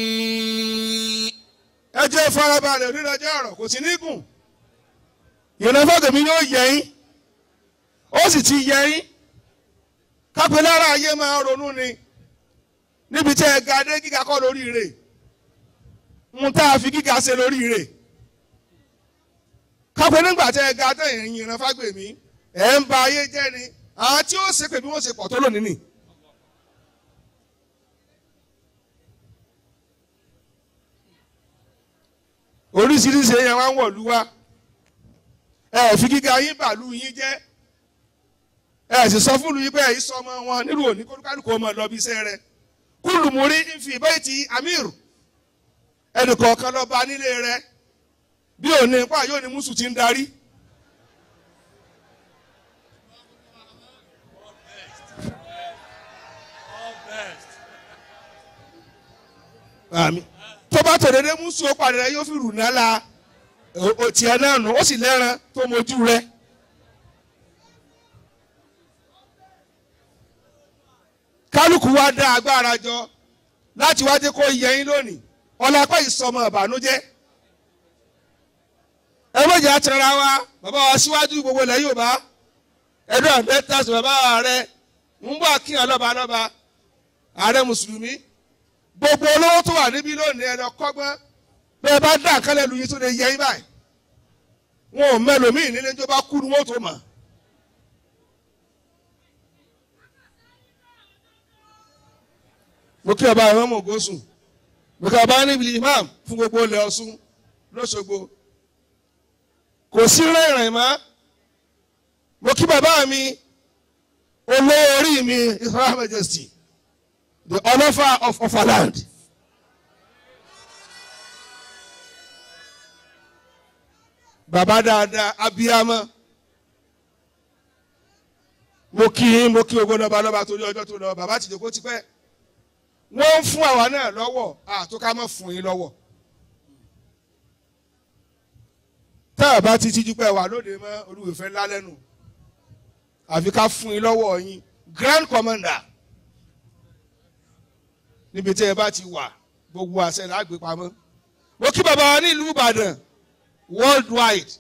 ẹ jẹ́ farabalẹ̀ onídàájọ́ ọ̀rọ̀ kò sí ní gùn. ìrìnàfọ́ tèmi yóò yẹ yín ó sì ti yẹ yín kápẹ́ lára ayé máa ronú ni níbi tí ẹ ga dé gíga kọ́ lórí rẹ̀ ń tá a fi gíga ṣe lórí rẹ̀ kápẹ́ nígbà tí ẹ ga tẹ̀yìn ìrìnàfọ́ gbèmí ẹ̀ ń ba ayé jẹ́ ni àwọn tí ó ṣe pé bí wọ́n ṣe pọ̀ tó lónìí nì. oríṣiríṣi èèyàn wá ń wọ̀lú wa ẹ fi gíga yín bàálù yín jẹ́ ẹ sì sọ fúlù yín pé ẹ̀yìn sọmọ wọn nílùú òní kólúkálùkù ọmọ lọ bí iṣẹ́ rẹ kúlù múrí ń fi ìbẹ́ ti amir ẹnìkọ̀ọ̀kan lọ bá nílé rẹ bí òní ipá yóò ní mùsùn ti ń darí. Àmín tó bá tòdédé mùsùn ó padà rẹ yóò fi rù náà la o tiẹ̀ náà nù ó sì lẹ́ran tó mojú rẹ. kálukú wa dá agbára jọ láti wá jẹ́ kó yẹ yín lónìí ọlápá ìsọmọ ìbànújẹ́. ẹ méjì àtẹ̀rẹ̀ wa bàbá wa síwájú gbogbo ilẹ̀ Yorùbá ẹ̀dọ́ àbẹ́tàs bàbá rẹ ń bọ̀ kí ọlọ́ba lọ́ba ààrẹ mùsùlùmí gbogbo olówó tó wà níbí lónìí ẹ lọ kọ́gbọ́n bẹ́ẹ̀ bá dá àkàlẹ̀ lu yín tó lè yẹ yín báyìí wọn ò mẹlòmíì nílé tó bá kú ni wọn ò tó mọ̀. mo kí ọba àwọn ọmọ ògosùn mo kí ọba níbi imam fún gbogbo ilẹ̀ Ọ̀ṣun lọ́ṣogbo kò sí rẹ́rìn mọ́ mo kí bàbá mi olówó orí mi His Royal Majesty the Ọlọ́fà of Ọ̀fàland. bàbá dáadáa abiyamọ mo kí yín mo kí ogbó lọba lọba torí ọjọ́ tó lọ bàbá tìjọ kó ti pẹ́ wọ́n ń fún àwa náà lọ́wọ́ àtúkà mọ́ fún yín lọ́wọ́ tá a bá ti tíjú pẹ́ wà lóde mọ́ olúwèfẹ́ ńlá lẹ́nu àfi ká fún yín lọ́wọ́ yín grand commander níbi tí ẹ bá ti wà gbogbo àṣẹ lágbè pamọ́ mo kí bàbá wa nílùú Ìbàdàn worldwide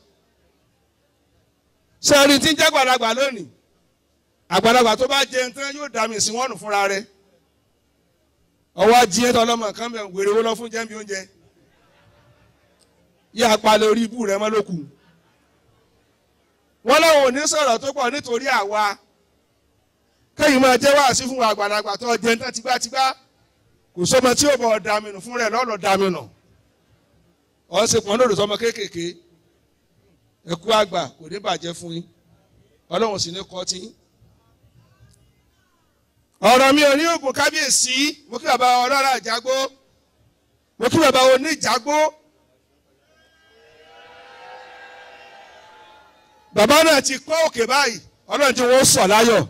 sẹ́ẹ̀rì tí ń jẹ́ àgbàlagbà lónìí àgbàlagbà tó bá jẹun tán yóò dà mí sí wọ́n nù fúnra rẹ̀ ọwọ́ ajíyẹn tó ọlọ́mọ kan bẹ̀ wèrè wó lọ fún jẹ́mi oúnjẹ yí apalẹ̀ orí ibú rẹ̀ mọ́ lókù wọ́n láwọn ò ní sọ̀rọ̀ tó pọ̀ nítorí àwa kẹ́yìn máa jẹ́ wáàsí fún àgbàlagbà tó jẹun tán tipátipá kò sọmọ tí ó bọ̀ dàmínù fún rẹ̀ lọ́lọ́ dàmínù ọ̀ ṣe pọ̀ lóòrò sọmọ kéékèèké ẹ̀kú àgbà kò ní bàjẹ́ fún yín ọlọ́run sì ní kọ́ tí. ọ̀rọ̀ mi ò ní oògùn kábíyèsí mo kí bàbá ọlọ́run àjágbó mo kí bàbá oníjàgbó. bàbá náà ti kọ́ òkè báyìí ọlọ́run tí wọ́n sọ̀ láyọ̀.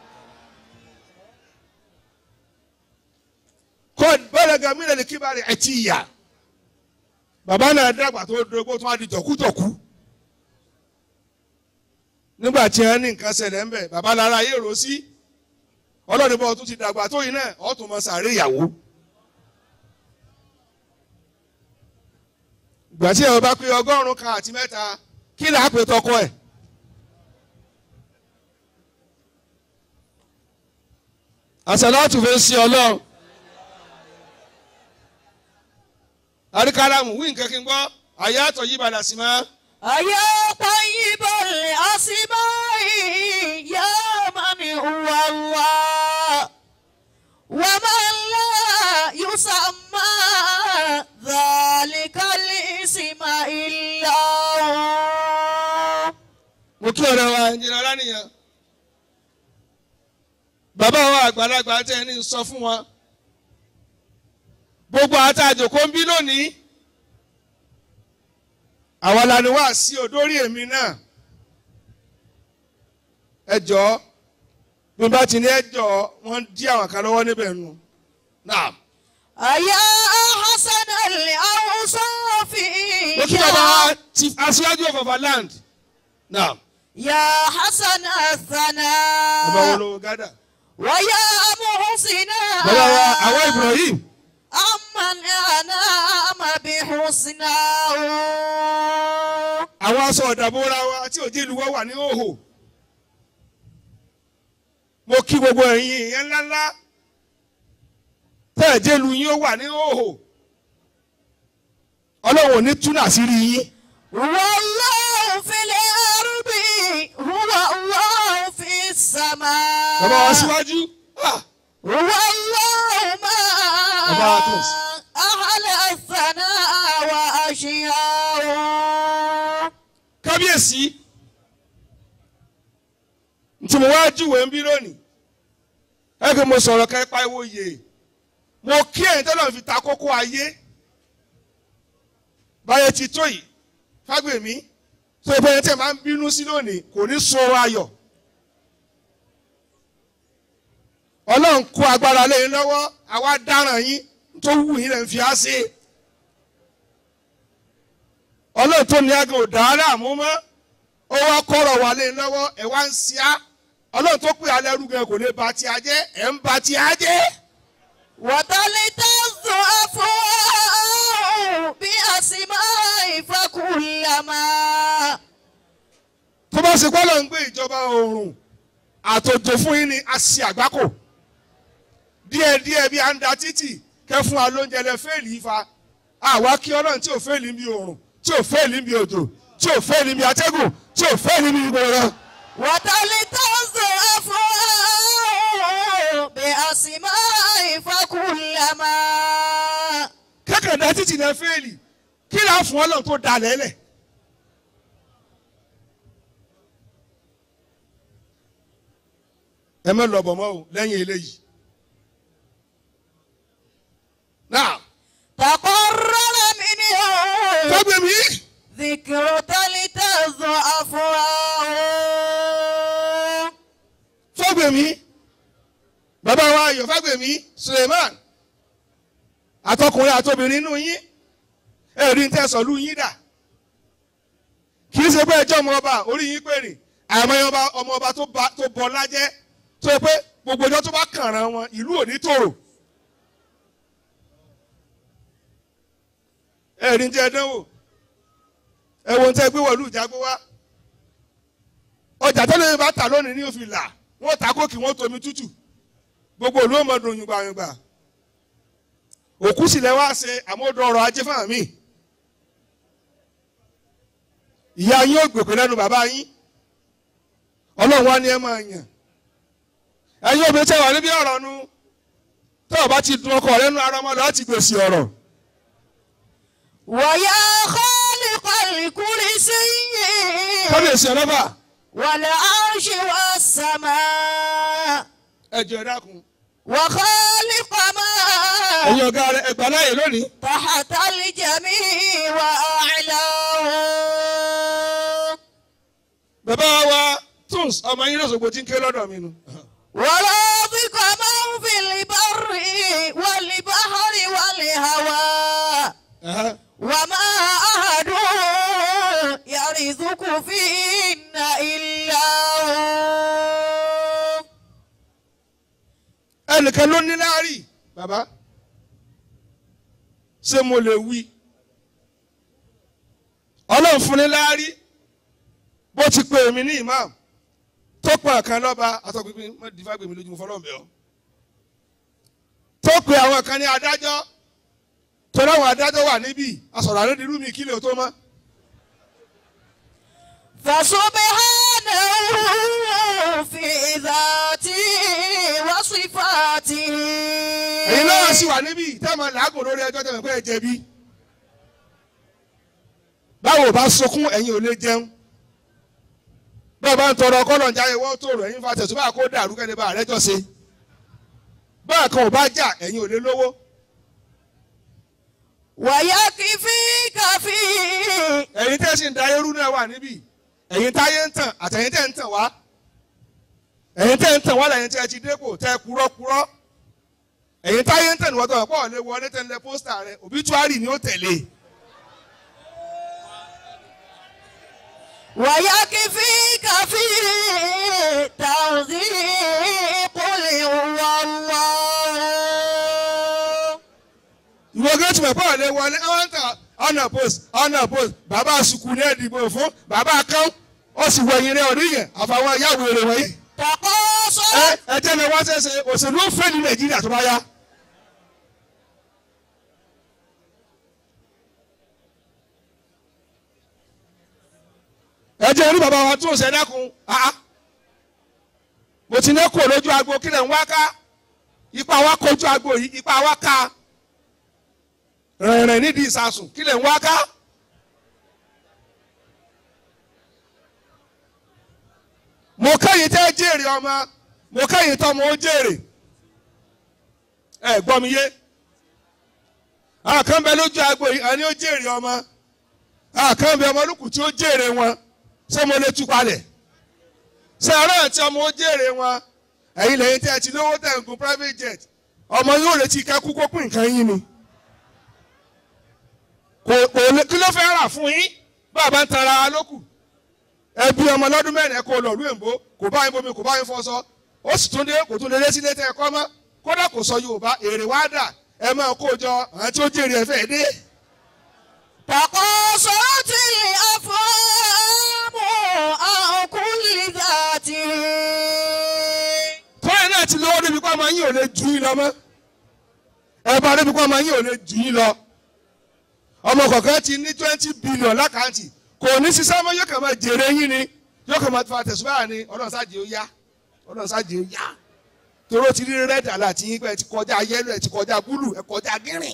kọ́ bẹ́ẹ̀ gàmí lè kí bá rẹ̀ ẹ̀ ti yà bàbá náà dàgbà tó dogbó tó wá di jọ̀kújọ̀kú nígbà tí wọn ní nǹkan ṣẹlẹ̀ ńbẹ̀ bàbá lára ayé rò sí ọlọ́run bọ́ tún ti dàgbà tó yìí náà ọ̀ tún mọ sàárè ìyàwó. ìgbà tí ẹ bá pé ọgọ́rùn-ún kan àti mẹ́ta kí là á pè tọkọ ẹ̀. àṣàlátù fẹ́ sí ọlọ́run. àríkàlámù wí nǹkan kí n gbọ́ àyà àtọ̀ yí padà sí máa. أيا طيب الأسماء يا من هو الله ومن لا يسمى ذلك الاسم إلا هو mo kí ọ̀rẹ́ wa ẹnjìnà lánìyàn bàbá wa àgbàlagbà tẹ́ ẹni sọ fún wa gbogbo àtàjò kó ń bí lónìí àwa la ni wá sí odórí èmi náà ẹ jọ̀ọ́ bí n bá ti ní ẹ jọ̀ọ́ wọ́n dí àwọn kan lọ́wọ́ níbẹ̀ nù náà أيا حسن الأوصاف mo kí bàbá wa chief aṣíwájú of our land náà يا حسن bàbá wo الثناء ló gádà ويا محسنا bàbá wa àwọn Ibrahim أمن أنام بحسناه àwọn aṣọ ọ̀dàbọ̀ra wa tí òjì ìlú wa wà ní òhò mo kí gbogbo ẹ̀yin ìyẹn ńláńlá tẹ́ ẹ̀jẹ̀ ìlú yín ó wà ní òhò ọlọ́run ò ní túnà sí rí yín والله في الأرض هو الله في السماء bàbá wa síwájú ah, هو الله ما Bàbá wa Tos. أهل الثناء وأشياء kábíyèsí tí mo wá júwèé ń bí lónìí ẹ kí mo sọ̀rọ̀ ká ipa ìwò yè mo kí ẹ̀yin tẹ́lẹ̀ fi ta kókó ayé báyẹn ti tó yìí fágbèmí tó o bẹ́ẹ̀ tẹ̀ máa ń bínú sí lónìí kò ní sọ̀rọ̀ ayọ̀ ọlọ́run kó agbára lé yín lọ́wọ́ àwa dáràn yín tó wù yín lẹ́ ń fi á sí i ọlọ́run tó ní agan ọ̀dà aláàmú mọ́ ó wá kọ́rọ̀ wà lé lọ́wọ́ ẹ̀ wá ń ṣíá ọlọ́run tó pè alẹ́ rúgẹ kò lè ba ti ajẹ́ ẹ̀ ń ba ti ajẹ́. وتلتذ أفواه بأسماء فكلما tó bá ṣe kọ́lọ̀ ń gbé ìjọba oòrùn àtòjò fún yín ni a ṣe àgbákò díẹ̀díẹ̀ bí a ń da títì kẹ́ fún wa lóúnjẹ lẹ fẹ́ẹ̀lì ifá àwa kí ọlọ́run tí ò fẹ́ẹ̀lì bí oòrùn tí ò fẹ́ẹ̀lì bí òjò tí ò fẹ́ẹ̀lì bí atẹ́gùn tí ò fẹ́ẹ̀lì bí gbọ̀ngàn. وتلتذ أفواه بأسماء فكلما kẹ́kẹ̀ẹ́ da títì lẹ fẹ́ẹ̀lì kí là á fún ọlọ́run tó da lẹ́lẹ̀. ẹ mẹ́ lọ bọ̀ mọ́ o lẹ́yìn eléyìí. náà تقرر منه fẹ́gbẹ́ mi ذكر تلتذ أفواه fẹ́gbẹ́ mi bàbá wa ayọ̀ fẹ́gbẹ́ mi Suleiman àtọkùnrin àtobìnrin inú yín ẹ̀rí ń tẹ̀sán lù yín dà kì í ṣe pé ẹjọ́ ọmọ ọba orí yín pèrè àmọ́ ọba ọmọ ọba tó ba- tó bọ lájẹ́ tó yẹ pé gbogbo ọjọ́ tó bá kàràn wọn ìlú ò ní tòrò ẹ̀rí ń jẹ́ dánwò ẹ̀wọ̀n tẹ́ gbé wọ̀lú ìjágbó wá ọjà tó lè bá tà lónìí ní òfin là wọ́n ta kókì wọ́n tomi tútù gbogbo ìlú ọmọ dùn yùngbàyùngbà òkú sì lẹ wá ṣe àmọ́dọ̀ ọrọ̀ ajé fún àmì ìyá yín ò gbèpè lẹ́nu bàbá yín ọlọ́run wá ní ẹ máa yàn ẹ̀yin obìnrin tẹ́ wà níbi ọ̀rọ̀ nu tó o bá ti dun ọkọ rẹ nu ara ọmọ láti gbèsè ọ̀rọ̀ ويا خالق الكرسي kábíyèsí ọlọ́ba والعرش والسماء ẹ jẹ́ ẹ dákun وخالق ما ẹ̀yin ọ̀gá rẹ ẹgbà láàyè lónìí تحت الجميع وأعلاه bàbá wa tunes ọmọ yín lọ́sọ̀gbọ̀ tí ń ké lọ́dọ̀ mi nu ورازق من في البر والبحر والهواء Ẹ̀hẹ́. وما أحد يرزق فيهن إلا nìkan ló ní láárí bàbá ṣé mo lè wí ọlọ́run fún ní láárí bó ti pè mí ní imam tó pọ̀ kan lọ́ba àtọ́gbìnrin má dìfá gbèmí lójú mo fọlọ́run bẹ̀ ọ́ tó pè àwọn kan ní adájọ́ tó láwọn adájọ́ wà níbí asọ̀rọ̀ àrẹ́dì rúmi kílẹ̀ ò tó mọ́ فسبحانه في ذاته وصفاته èyí náà sì wà níbí tẹ́mọ̀ làágùn lórí ẹjọ́ tẹ́mọ̀ pé ẹ jẹ̀bi báwo bá sunkún ẹ̀yin ò lè jẹun bẹ́ẹ̀ bá ń tọrọ kọ́lọ̀ ń jáde wọ́n tó rò ẹ̀yin fa tẹ̀sùn báà kó dàrú kẹ́ni bá àrẹ́jọ́ ṣe bẹ́ẹ̀ kan ò bá jà ẹ̀yin ò lè lówó ويكفيك فيه ẹ̀yin tẹ́ sì ń da eérú náà wà níbí ẹ̀yin táyé ń tàn àtẹ̀yin tẹ́ ń tàn wá ẹ̀yin tẹ́ ń tàn wá lẹ́yìn tí ẹ ti dépò tẹ́ kúrọ́kúrọ́ ẹ̀yin táyé ń tàn níwọ́n tó wà pọ̀ lé wọlé tẹ́ ń lẹ pósítà rẹ òbítúárì ni ó tẹ̀lé ويكفيك فيه توثيق قل هو الله ìwọ gẹ́tù mọ̀ pọ̀ lé wọlé ẹ̀ ń tàn ọ̀nà post ọ̀nà post bàbá sùkú ní ẹ̀dìbò fún bàbá kan ó sì wọ ẹ̀yìn rẹ̀ ọ̀rí yẹn àfàwọn ìyáwó èrè wọ̀nyí ẹ تقاصر ẹ jẹ́ ni wọ́n ṣẹ̀ṣẹ̀ òṣèlú ń fẹ́ ní nàìjíríà tó bá yá. ẹ jẹ́ orí bàbá wa tún ṣe dákun ah mo ti ní kó lójú agbo kí lẹ̀ ń wá ká ipa wa kojú agbo yìí ipa wa ká rìnrìn nídìí ìsasùn kí lẹ̀ ń wá ká. mo kẹ́yìn tẹ́ jèrè ọmọ mo kẹ́yìn tọ́mọ ó jèrè ẹ gbọ́ mi yé àwọn kan bẹ lójú agbo yìí àní ó jèrè ọmọ àwọn kan bẹ ọmọ olùkù tí ó jèrè wọn ṣé mo lè tú palẹ̀ ṣé ọ̀rọ̀ àti ọmọ ó jèrè wọn ẹ̀yin lẹ́yìn tẹ́ ẹ ti lówó tẹ̀ ń gun private jet ọmọ yóò retí kẹ́kú kó pín nǹkan yín ni kò kò lè kí ló fẹ́ rà fún yín bàbá ń tara wa lókù ẹbí ọmọ lọ́dún mẹ́rin kó lọ lóyìnbó kò bá yín bomi kò bá yín fọṣọ ó sì tún dé kò tún lè lé sílé tẹ ẹ kọ́ mọ́ kódà kò sọ Yorùbá èrè wá dà ẹ máa kó jọ àwọn tí ó jèrè ẹ fẹ́ dé. تقاصرت الأفهام عن كل ذات tọ́yìn náà ti lówó débi kó ọmọ yín ò lè ju yín lọ mọ́ ẹ bá débi kó ọmọ yín ò lè ju yín lọ ọmọ kọ̀ọ̀kan ti ní twenty billion lákàntì kò ní sísá mọ́ yóò kàn máa jèrè yín ni yóò kàn máa fa tẹ̀síwáyà ni ọlọ́run sáàjì ó yá ọlọ́run sáàjì ó yá toró ti rí rẹ́dà láti yín pé ẹ ti kọjá yẹ́lò ẹ ti kọjá búlù ẹ kọjá gírìn.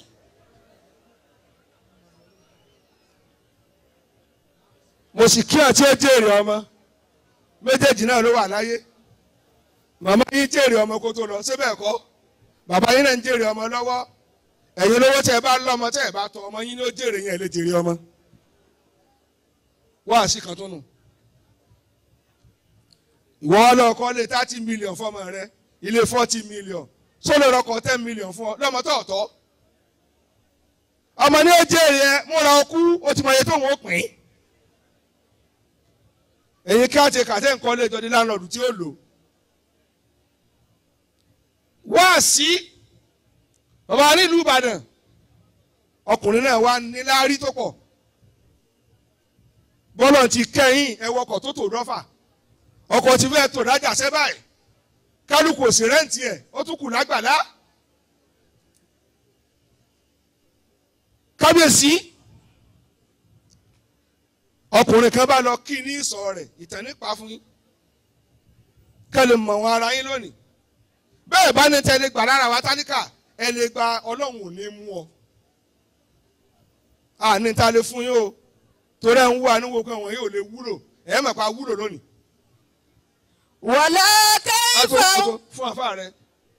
mo sì kí àti ó jèrè ọmọ méjèèjì náà ló wà láyé màmá yín jèrè ọmọ kó tó lọ síbẹ̀ kọ́ bàbá yín náà ń jèrè ọmọ lọ́wọ́ ẹ̀yin lówó tẹ́ ẹ bá lọ́mọ tẹ́ ẹ bá tọ́ ọmọ yín ní ó jèrè yẹn lè jèrè ọmọ wá sí kan tó nù ìwọ ọlọ́kọ lé thirty million fọmọ rẹ ilé forty million sólò rọkọ ten million fún ọ lọ́mọ tó ọ̀tọ̀ ọmọ ní ó jèrè ẹ múra ọkú ó ti mọ iye tó ń wọ́n pín èyí ká ti kàtẹ́ nǹkan lé jọdí láńlọ́ọ̀dù tí ó lò wá sí bàbá nílùú Ìbàdàn ọkùnrin náà wá níláárí tó pọ̀ bọ́lọ̀ ti kẹ́yìn ẹwọ ọkọ̀ tó tò dọ́fà ọkọ̀ ti fẹ́ tò dájà sẹ́ báyìí kálukú òsì rẹ́ǹtì ẹ̀ ó tún kù lágbàlá kábíyèsí ọkùnrin kan bá lọ kí ní ìsọ̀ rẹ̀ ìtàn nípa fún yín kẹ́lẹ̀ mọ̀ wọn ara yín lónìí bẹ́ẹ̀ bá ní tẹ́lẹ̀ gbà lára wa táníkà ẹ lè gba ọlọ́run ò ní mú ọ àní ta lè fún yín o torí ẹ̀ ń wú àníwò pé wọ̀nyí ò lè wúlò ẹ̀ mọ̀ pa wúlò lónìí. ولا كيف Ato ato fún àfa rẹ.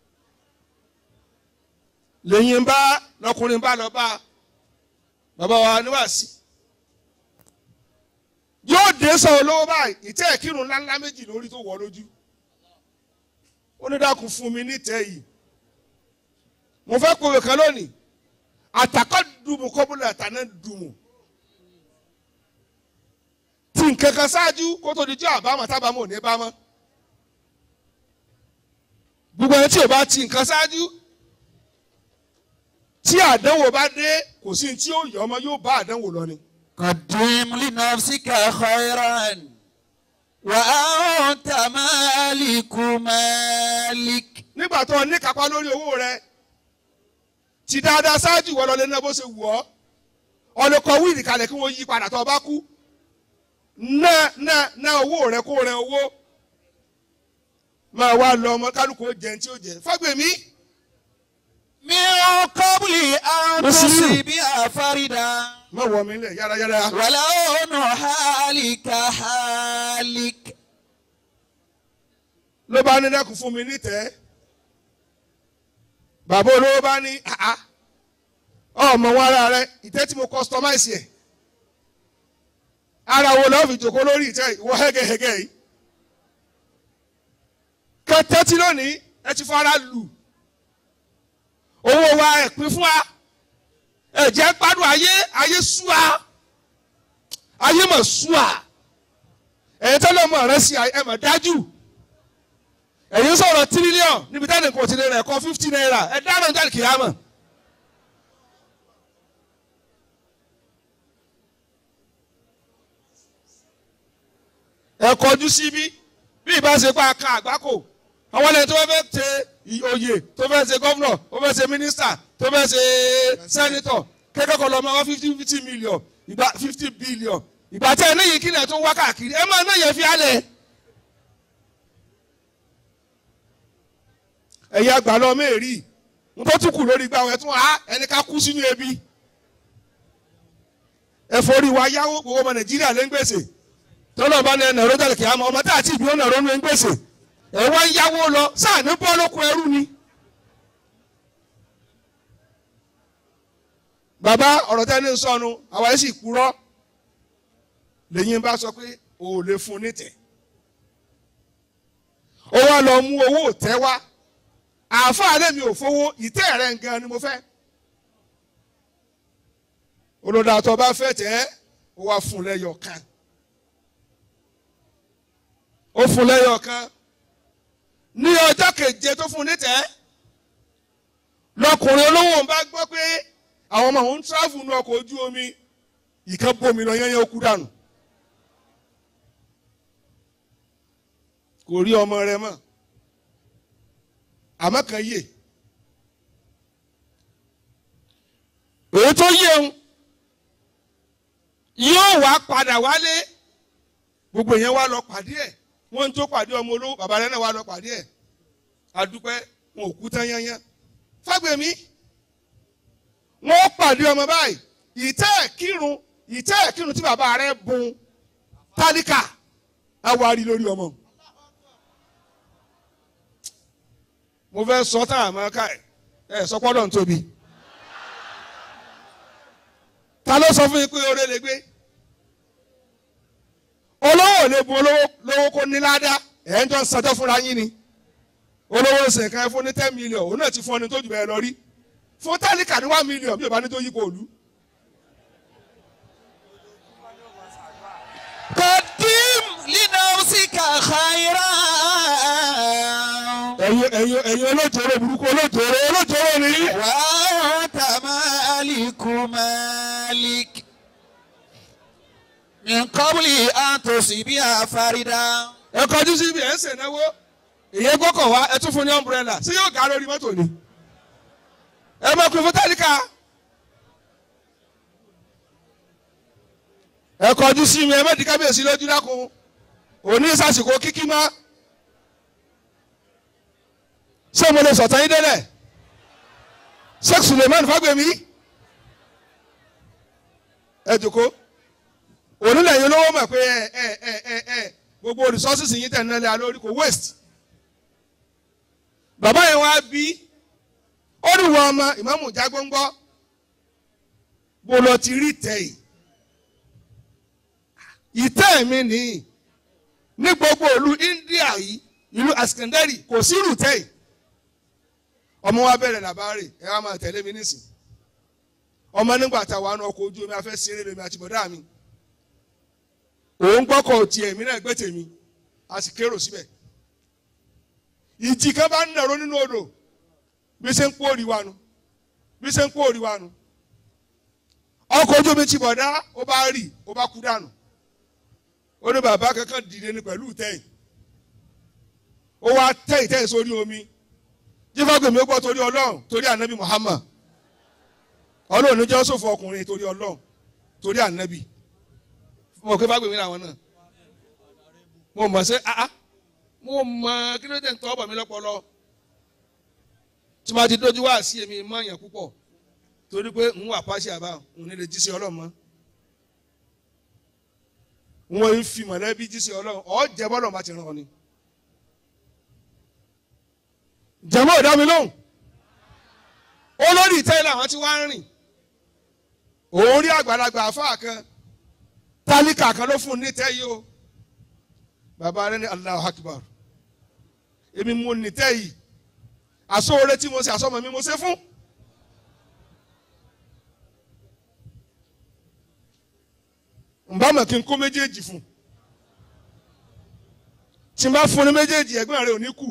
lẹ́yìn bá lọkùnrin bá lọ bá bàbá wa níwàásí. yóò dé sọ olówó báyìí ìtẹ́ ìkírun ńláńlá méjì lórí tó wọ̀ lójú. ó ní dákun fún mi nítẹ̀ yìí. mo fẹ́ kọ̀wé kan lónìí àtàkọ́ dùmù kọ́bùlà àtàná dùmù. tí nǹkan kan ṣáájú kó tó di jọ́ àbámọ̀ tábàámọ̀ ò ní bá mọ́. gbogbo ẹni tí ò bá ti nǹkan ṣáájú tí àdánwò bá dé kò sí ní tí ó yọ ọmọ yóò bá àdánwò lọ ni. قدم لنفسك خيرا وأنت مالك مالك nígbà tó ní kápá lórí owó rẹ ti dáadáa ṣáájú ìwọ lọlé náà bó ṣe wù ọ́ ọlọ́kọ̀ wíìlì kalẹ̀ kí wọ́n yí padà tó o bá kú ná ná ná owó rẹ kó rẹ owó máa wá lọ ọmọ kálukú ó jẹun tí ó jẹ fágbèmí من قبل أن مسلم. تصيبها فردا má wọ mi lẹ yárayára ولون حالك حالك ló bá ní dẹ́kun fún mi nítẹ́ bàbá olówó bá ní àá ọmọ wọn ara rẹ ìtẹ́ tí mo customize yẹ ara wo lọ́ọ́ fi jòkó lórí ìtẹ́ ìwọ hẹ́gẹ́hẹ́gẹ́ yìí kẹtẹ́tí lónìí ẹ ti fara lù owó wa ẹ pín fún wa ẹ jẹ́ gbádùn ayé ayé sú wa ayé mọ̀ sú wa ẹ̀yin tẹ́lẹ̀ mọ̀ rẹ sí ẹ mọ̀ dájú ẹ̀yin sọ̀rọ̀ tírílíọ̀n níbi táwọn nǹkan ti lè rẹ̀ kọ́ fifty naira ẹ dáná jáde kìámọ̀. ẹ kọjú síbí bí ìbá ṣe pa aka àgbákò àwọn ẹlẹ́ni tó fẹ́ ṣe oyè tó fẹ́ ṣe gọ́vnọ̀ tó fẹ́ ṣe mínísítà tó fẹ́ ṣe sẹ́nitọ̀ kẹ́kọ̀ọ́ lọ́mọ wá fifty fifty million ìgbà fifty billion ìgbà tẹ́ ẹ níyì kílẹ̀ tó ń wá káàkiri ẹ máa náà yẹ fi álẹ̀. ẹ̀yin àgbà lọ mẹ́rì ń tó tún kù lórí gbà wẹ̀ tún wá ẹni ká kú sínú ebi ẹ forí wa yáwó gbogbo ọmọ nàìjíríà lé ń gbèsè tọ́lọ́ bá ní ẹnà rọ́jà kìá mọ́ ọmọ tá àti ìbí ọ̀nà rọ́nù ń gbèsè ẹ wá ń yáwó lọ sáà ní bọ́ lóko ẹrú ni. bàbá ọ̀rọ̀ tẹ́ ní sọnù àwa yìí sì kúrọ́ lẹ́yìn bá sọ pé o ò lè fún un nítẹ̀ ó wá lọ mú owó òtẹ́ wá àáfàá lèmi ò fowó ìtẹ́ rẹ̀ gan ni mo fẹ́ olùdàtọ̀ bá fẹ́ tẹ́ ó wá fún un lẹ́yọ̀ kan ó fún un lẹ́yọ̀ kan ní ọjọ́ keje tó fún un nítẹ́ lọkùnrin olówó ń bá gbọ́ pé àwọn ọmọ òun tíráfù ní ọkọ̀ ojú omi ìkan bomi lọ yẹn yẹn ó kú dànù kò rí ọmọ rẹ̀ mọ́ àmọ́ kan yè èyí tó yé ń yóò wá padà wálé gbogbo yẹn wá lọ pàdé ẹ̀ wọ́n ń tó pàdé ọmọ olówó bàbá rẹ̀ náà wá lọ pàdé ẹ̀ adúpẹ́ wọn ò kú tán yányán fágbèmí wọ́n pàdé ọmọ báyìí ìtẹ́ ẹ̀ kírun ìtẹ́ ẹ̀ kírun tí bàbá rẹ̀ bùn tálíkà awárí lórí ọmọ. mo fẹ́ sọ tá àmọ́ ká ẹ̀ ẹ̀ sọ pọ́dọ̀ ń tóbi. ta ló sọ fún yín pé oore lè gbé? olówó ò lè bu olówó lówó kó ní ládàá ẹ̀ ń jọ ń sanjọ́ fúnra yín ni. olówó ṣèǹkan ẹ fún ní ten million òun náà ti fún ọ ní tó jù bẹ́ẹ̀ lọ rí. fún tálíkà ní one million bí o bá ní tó yípo òlu. قدم لنفسك خيرا ẹ̀yin ẹ̀yin ẹ̀yin olójoro burúkú olójoro olójoro ni. وأنت مالك مالك من قبل أن تصيبها فردا ẹ kọjú sí ibi ẹ̀ ń sèǹnáwó ìyẹn gbọ́kọ̀ wá ẹ tún fún ní umbrella sí yóò ga lórí mọ́tò ni ẹ máa pè fún tálíkà ẹ kọjú sí mi ẹ má di kábíyèsí lójú dákun òní sàsìkò kíkí má ṣé mo lè sọ̀tàn yín délẹ̀ sheikh suleiman fagbemi ẹ jòkó onílẹ̀ yìí olówó mọ̀ pé ẹ ẹ ẹ ẹ ẹ gbogbo resources yìí tẹ̀ nílẹ̀ alórí kò waste bàbá yẹn wá bí ó ní wọn ọmọ ìmáàmù jágbóńgbọ́ bó lọ ti rí tẹ̀ yìí ìtẹ́ mi nìyí ní gbogbo ìlú India yìí ìlú Askandari kò sí irú tẹ̀ yìí ọmọ wa bẹ̀rẹ̀ làbárè ẹ wá máa tẹ̀lé mi nísìn ọmọ nígbà táwa náà ọkọ̀ ojú omi afẹ́ ṣeré lèmi àti bọ̀dá mi òun gbọ́kọ̀ tiẹ̀ mí náà gbé tèmi a sì kérò síbẹ̀ ìjì kan bá ń nàró nínú odò bí ṣe ń kó òrì wa nu bí ṣe ń kó òrì wa nu ọkọ̀ ojú omi ti bọ̀dá ó bá rì ó bá kú dànù ó ní bàbá kankan dìde ní pẹ̀lú ìtẹ́yìn ó wá tẹ́ ìtẹ́yìn sórí omi jífàgbèmí ó gbọ́ torí ọlọ́run torí ànábì Muhammad ọlọ́run ní jẹ́ sòfò ọkùnrin torí ọlọ́run torí ànábì mo kí fàgbèmí làwọn náà mo mọ̀ sí ah ah mo mọ̀ kí ló dé ń tọ́ ọ̀bọ̀ mi lọ́pọlọ tí wọ́n ti dójú wá sí èmi mọ̀ yẹn púpọ̀ torí pé ń wà pàṣẹ àbá òun ní lè jí sí ọlọ́run mọ́ wọ́n ń fi mọ̀lẹ́bí jí sí ọlọ́run ọ̀ jẹ́ bọ́lọ̀ bá ti ràn ọ́ ni. jẹ̀mọ́ ìdá mi lóhùn olórí ìtẹ́ làwọn tí wọ́n ń rìn òun rí àgbàlagbà àfáà kan tálíkà kan ló fún un nítẹ́ yìí o bàbá rẹ ní Allahu Akbar èmi mo nítẹ́ yìí àsóore tí mo ṣe àsọmọ mi mo ṣe fún. nbámọ̀ kí n kó méjèèjì fún tí n bá fún ní méjèèjì ẹ̀gbọ́n rẹ̀ ò ní kù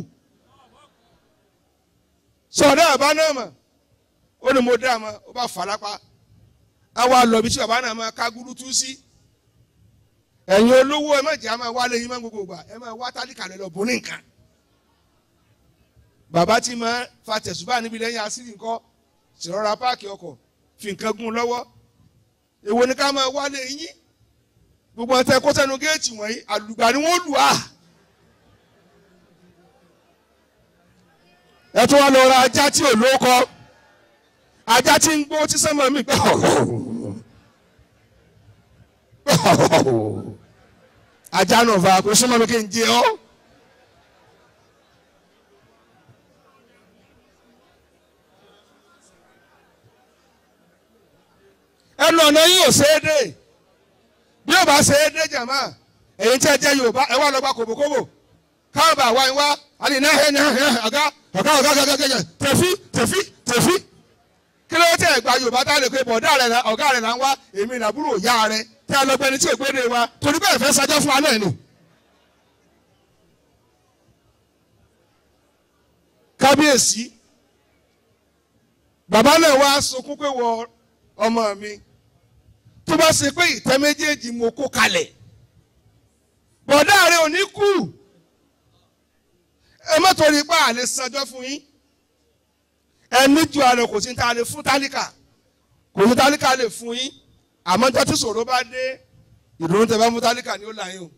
sọ̀dọ̀ àbá náà mọ̀ ó ní mo dá a mọ̀ ó bá fà lápá àwa lọ bí tí bàbá náà máa ká gúrú tú sí ẹ̀yin olówó ẹ má jẹ́ àmọ́ wálé yín má gbogbo gbà ẹ má wá tálíkà lọ bó ní nǹkan bàbá tí máa fa tẹ̀sùbá níbi lẹ́yìn asírí nǹkan ṣèrọ̀ra páàkì ọkọ̀ fi nǹkan gún lọ́wọ́ èwo ni ká máa wálé yín gbogbo ọtẹ kó sẹ́nu géètì wọ̀nyí àlùgbà ni wọ́n lù á. ẹ tún wá lọ ra ajá tí ò lóko ajá tí ń gbó tí sẹ́mọ̀ mi pẹ́ ajá náà fa kó sẹ́mọ̀ mi kí n jẹ ọ́. ẹnu ọ̀nà yín ò ṣe é dé bí ó bá ṣe é dé jàmá èyí tí ẹ jẹ́ Yorùbá ẹ wá lọ gba kòbókòbó káwọn bá wá yín wá àlè náà ẹ náà ẹ ọ̀gá ọ̀gá ọ̀gá ọ̀gá ọ̀gá tẹ̀fí tẹ̀fí tẹ̀fí kí ló tẹ̀ gba Yorùbá tá a lè pe bọ̀dá rẹ̀ náà ọ̀gá rẹ̀ náà ń wá èmi nàbúrò ìyá rẹ̀ tí a lọ gbẹni tí ègbé wa torí bẹ́ẹ̀ fẹ́ sajọ́ fún wa náà ni. kábíyèsí bàbá náà wá sunkún pé wọ ọmọ mi tó bá ṣe pé ìtẹ́ méjèèjì mo kó kalẹ̀ bọ̀dá rẹ ò ní kú ẹ má torí pé àlè sanjọ́ fún yín ẹni ju àlọ́ kò sí ta lè fún tálíkà kò sí tálíkà lè fún yín àmọ́ jọ́ tí ṣòro bá dé ìdùnnú tẹ bá mú tálíkà ni ó là yín o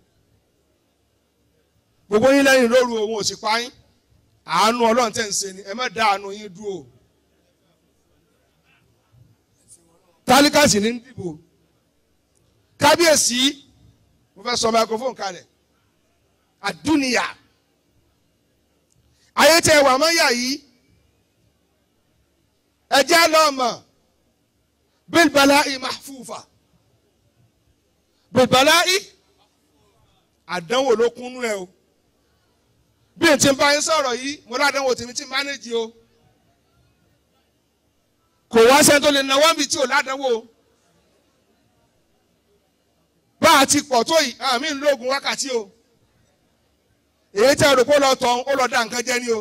gbogbo yín lẹ́yìn lóru òun ò sì pa yín àánú ọlọ́run tẹ̀ ń ṣe ni ẹ má dá àánú yín dúró tálíkà sì ní dìbò kábíyèsí mo fẹ́ sọ microphone kalẹ̀ àdúnìyà ayé tẹ wà mọ́ yà yìí ẹjẹ́ lọ́mọ bilbala'i mahfufa bilbala'i àdánwò ló kúnnú ẹ o bí n ti bá yín sọ̀rọ̀ yìí mo ládánwò tèmi tí mánéjì o kò wá sẹ́ni tó lè náwó mi tí ò ládánwò o bá a ti pọ̀ tó yìí àmì ń lóògùn wákàtí o èyí tẹ́ ọ̀rọ̀ kó lọ tọ̀ ó lọ da nǹkan jẹ́ ni o.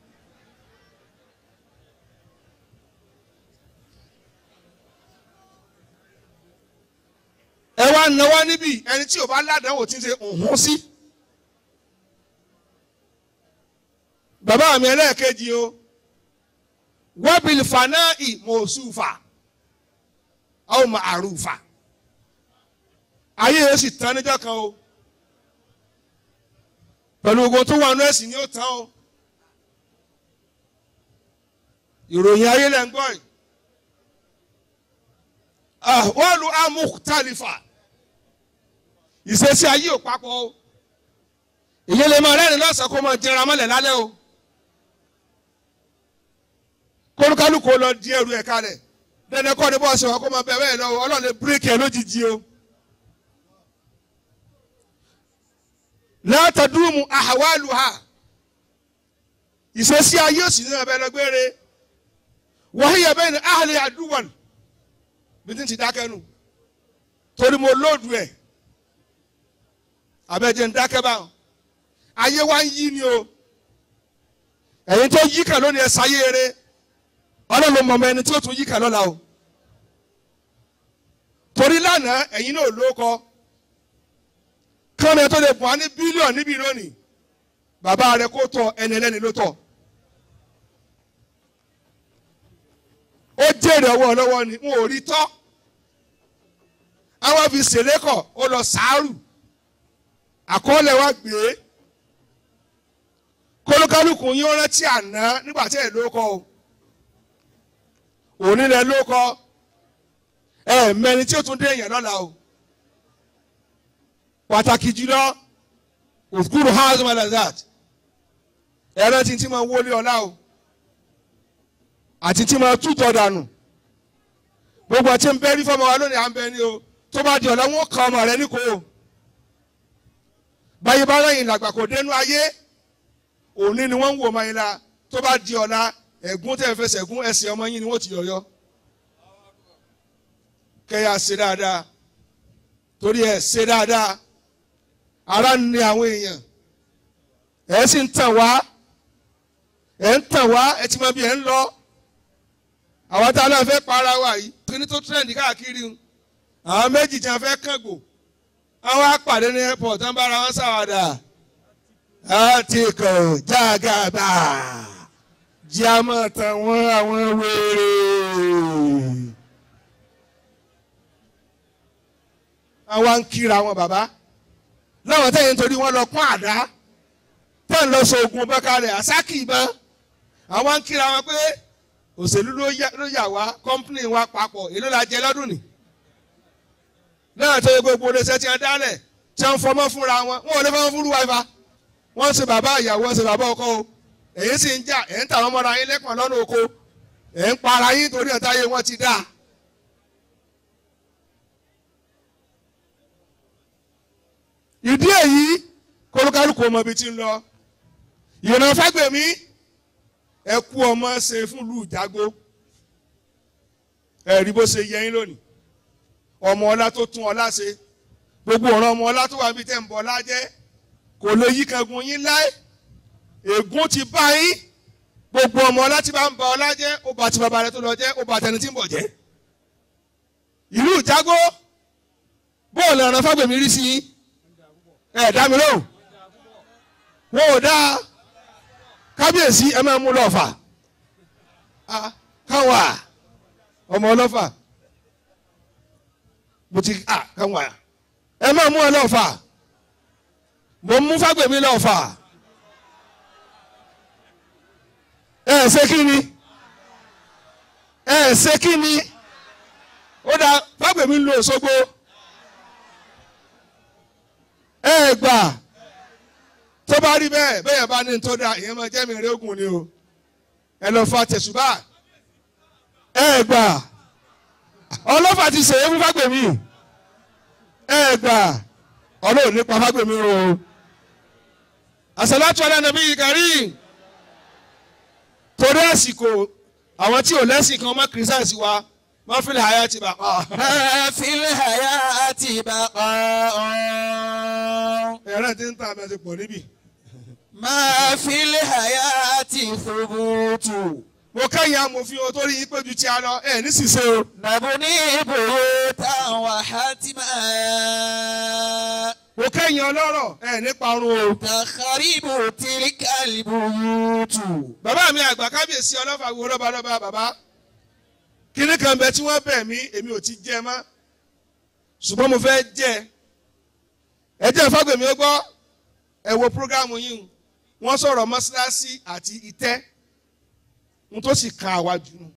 ẹ wá náwó níbí ẹni tí ò bá ládàáwò tí ń ṣe òhún sí. bàbá mi ẹlẹ́ẹ̀kejì o wábìlì fanáì mọ̀ọ́sùfà àwọn màrúfà ayé yẹn sì tán níjọ́ kan o pẹ̀lú ogun tó wà nú ẹ̀sìn ni ó tán o ìròyìn ayé lẹ́ ń gbọ́ yìí wọ́n lu amúktàlífà ìṣesí ayé ò papọ̀ o ìyẹn lè máa rẹ́rìn lọ́sàn-án kó máa jẹra mọ́lẹ̀ lálẹ́ o kólúkálùkù lọ di ẹrù ẹ̀ kalẹ̀ dandan kọ́ ni bọ́ọ̀sì wa kó máa bẹ̀ bẹ́ẹ̀ lọ́wọ́ ọlọ́run lè bírékì ẹ̀ lójijì o. látàdúmù àhàwálù ha ìṣesí ayé òsì ní abẹ́ lọ́gbẹ́rẹ́ wàhíyà bẹ́ẹ̀ ni àhàlẹ́ àdúwọ̀n bí tí ń ti dákẹ́ nù torí mo lóòdù ẹ̀ abẹ́jẹ́ ń dákẹ́ báwọn ayé wa ń yí ni o ẹ̀yin tó yí kà lónìí ẹ sáyé eré ọlọ́run mọ̀ ọmọ ẹni tí ó tún yí kà lọ́la o torí lánàá ẹ̀yin náà ló kọ kọ́ni ẹ tó lè bọ̀ á ní bílíọ̀nù níbi lónìí bàbá rẹ kó tọ ẹni ẹlẹ́ni ló tọ̀ ó jèrè ọwọ́ ọlọ́wọ́ ni n ò rí tọ́ àwọn fi ṣèlékọ̀ ó lọ sàárù àkọọ́lẹ̀ wa gbé kólókálùkù yín ó rántí àná nígbà tí ẹ̀ ló kọ́ o òní lẹ ló kọ́ ẹ mẹni tí ó tún dé èèyàn lọ́la o pàtàkì jùlọ òkúrò house man like that ẹ rántí tí mo wọlé ọlá o àti tí mo tútọ̀ dànù gbogbo àti ń bẹ́rí fọmọ wa lónìí à ń bẹ ní o tó bá di ọ̀la wọn kọ ọmọ rẹ ní kò o báyìí bá lẹ́yìn làgbà kò dénú ayé òní ni wọ́n ń wò máa yín la tó bá di ọ̀la ẹ̀gún tẹ̀ fẹsẹ̀ gún ẹsẹ̀ ọmọ yín ni wọ́n ti yọ̀yọ́ kẹ́yà ṣe dáadáa torí ẹ̀ ṣe dáadáa ara ń ní àwọn èèyàn ẹ̀ sì ń tàn wá ẹ̀ ń tàn wá ẹ̀ ti mọ bí ẹ̀ ń lọ àwọn tá a náà fẹ́ para wa yìí kíní tó trend káàkiri ń àwọn méjì tí wọ́n fẹ́ kàngò àwọn apàdé ní airport wọ́n bára wọn ṣàwàdà àti kò jágàbà jíámọ̀ tàwọn àwọn wèrè. àwọn ń kíra wọn bàbá láwọn tẹ̀yìn nítorí wọn lọ pọ́n àdá tẹ̀ ń lọ sọ ogun bẹ́kálẹ̀ àsákì ìbọn àwọn ń kíra wọn pé òṣèlú ló yà wá kọ́ńpìnì wa papọ̀ èló la jẹ lọ́dún ni náà tó yẹ gbogbo oníṣẹ́ tí wọ́n dálẹ̀ tí wọ́n fọmọ́ fúnra wọn wọn ò lè fọmọ́ fúnra wa wọ́n ṣe bàbá ìyàwó wọ́n ṣe bàbá ọkọ o èyí sì ń jà ẹ̀ ń tàwọn ọmọdé ayé lẹ́kàn lọ́nà oko ẹ̀ ń para yín torí ọ̀tá ayé wọn ti dáa. ìdí èyí kólúkálùkù ọmọ ibi tí ń lọ ìrìnà fẹ́gbẹ̀mí ẹ kú ọmọ ṣe fún ìlú ìjágbó ẹ rí bó ṣe yẹ yín lónìí ọmọ ọlá tó tún ọlá ṣe gbogbo ọ̀ràn ọmọ ọlá tó wà níbi tẹ́ ń bọ̀ ọlá jẹ́ kò lè yí kangun yín láé ègún ti bá yín gbogbo ọmọ ọlá tí bá ń ba ọlá jẹ́ ó bá ti bàbá rẹ tó lọ jẹ́ ó bá tẹni tí ń bọ̀ jẹ́ ìlú ìjágbó bóòlù ọ̀ràn fágbèmí rí sí yín ẹ dá mi lóhùn wọn ò dáa kábíyèsí ẹ máa mú lọ́ọ̀fà káwa ọmọ ọlọ́fà mo ti káwa ẹ máa mú ọ lọ́ọ̀fà mo mú fágbèmí lọ́ọ̀fà ẹ ṣe kí ni ẹ ṣe kí ni ó dá fágbèmí ń lo Òṣogbo ẹ gbà tó bá rí bẹ́ẹ̀ bẹ́ẹ̀ bá ní tó dáa ìyẹn máa jẹ́ mi régùn ni o ẹ lọ fa tẹ̀sùbà ẹ gbà ọlọ́fà ti ṣèyí fún fágbèmí ẹ gbà ọlọ́run nípa fágbèmí o àṣàlátù ala nabi karim torí àsìkò àwọn tí ò lẹ́sìn kan ọmọ kìrìsìtànsì wa wọ́n fi lè háyà ti bà pa. في الحياة بقاء ẹ̀rọ ti ń ta abẹ́ ti pọ̀ níbí. ما في الحياة ثبوت mo kẹ́yìn amòfin o torí yín péjú tí a lọ ẹ̀ ní ṣìṣe o. نبني بيوتا وحتما mo kẹ́yìn ọlọ́rọ̀ ẹ̀ ní parun o. تخرب تلك البيوت bàbá mi àgbà kábíyèsí ọlọ́fà wo lọ́ba lọ́ba bàbá kíní kan bẹ tí wọ́n bẹ̀ mí èmi ò ti jẹ́ mọ́ ṣùgbọ́n mo fẹ́ jẹ́ ẹ jẹ́ fágbèmí ó gbọ́ ẹ wo prógámù yìí wọ́n sọ̀rọ̀ mọ́ṣáláṣí àti ìtẹ́ n tó sì ka àwa jù nù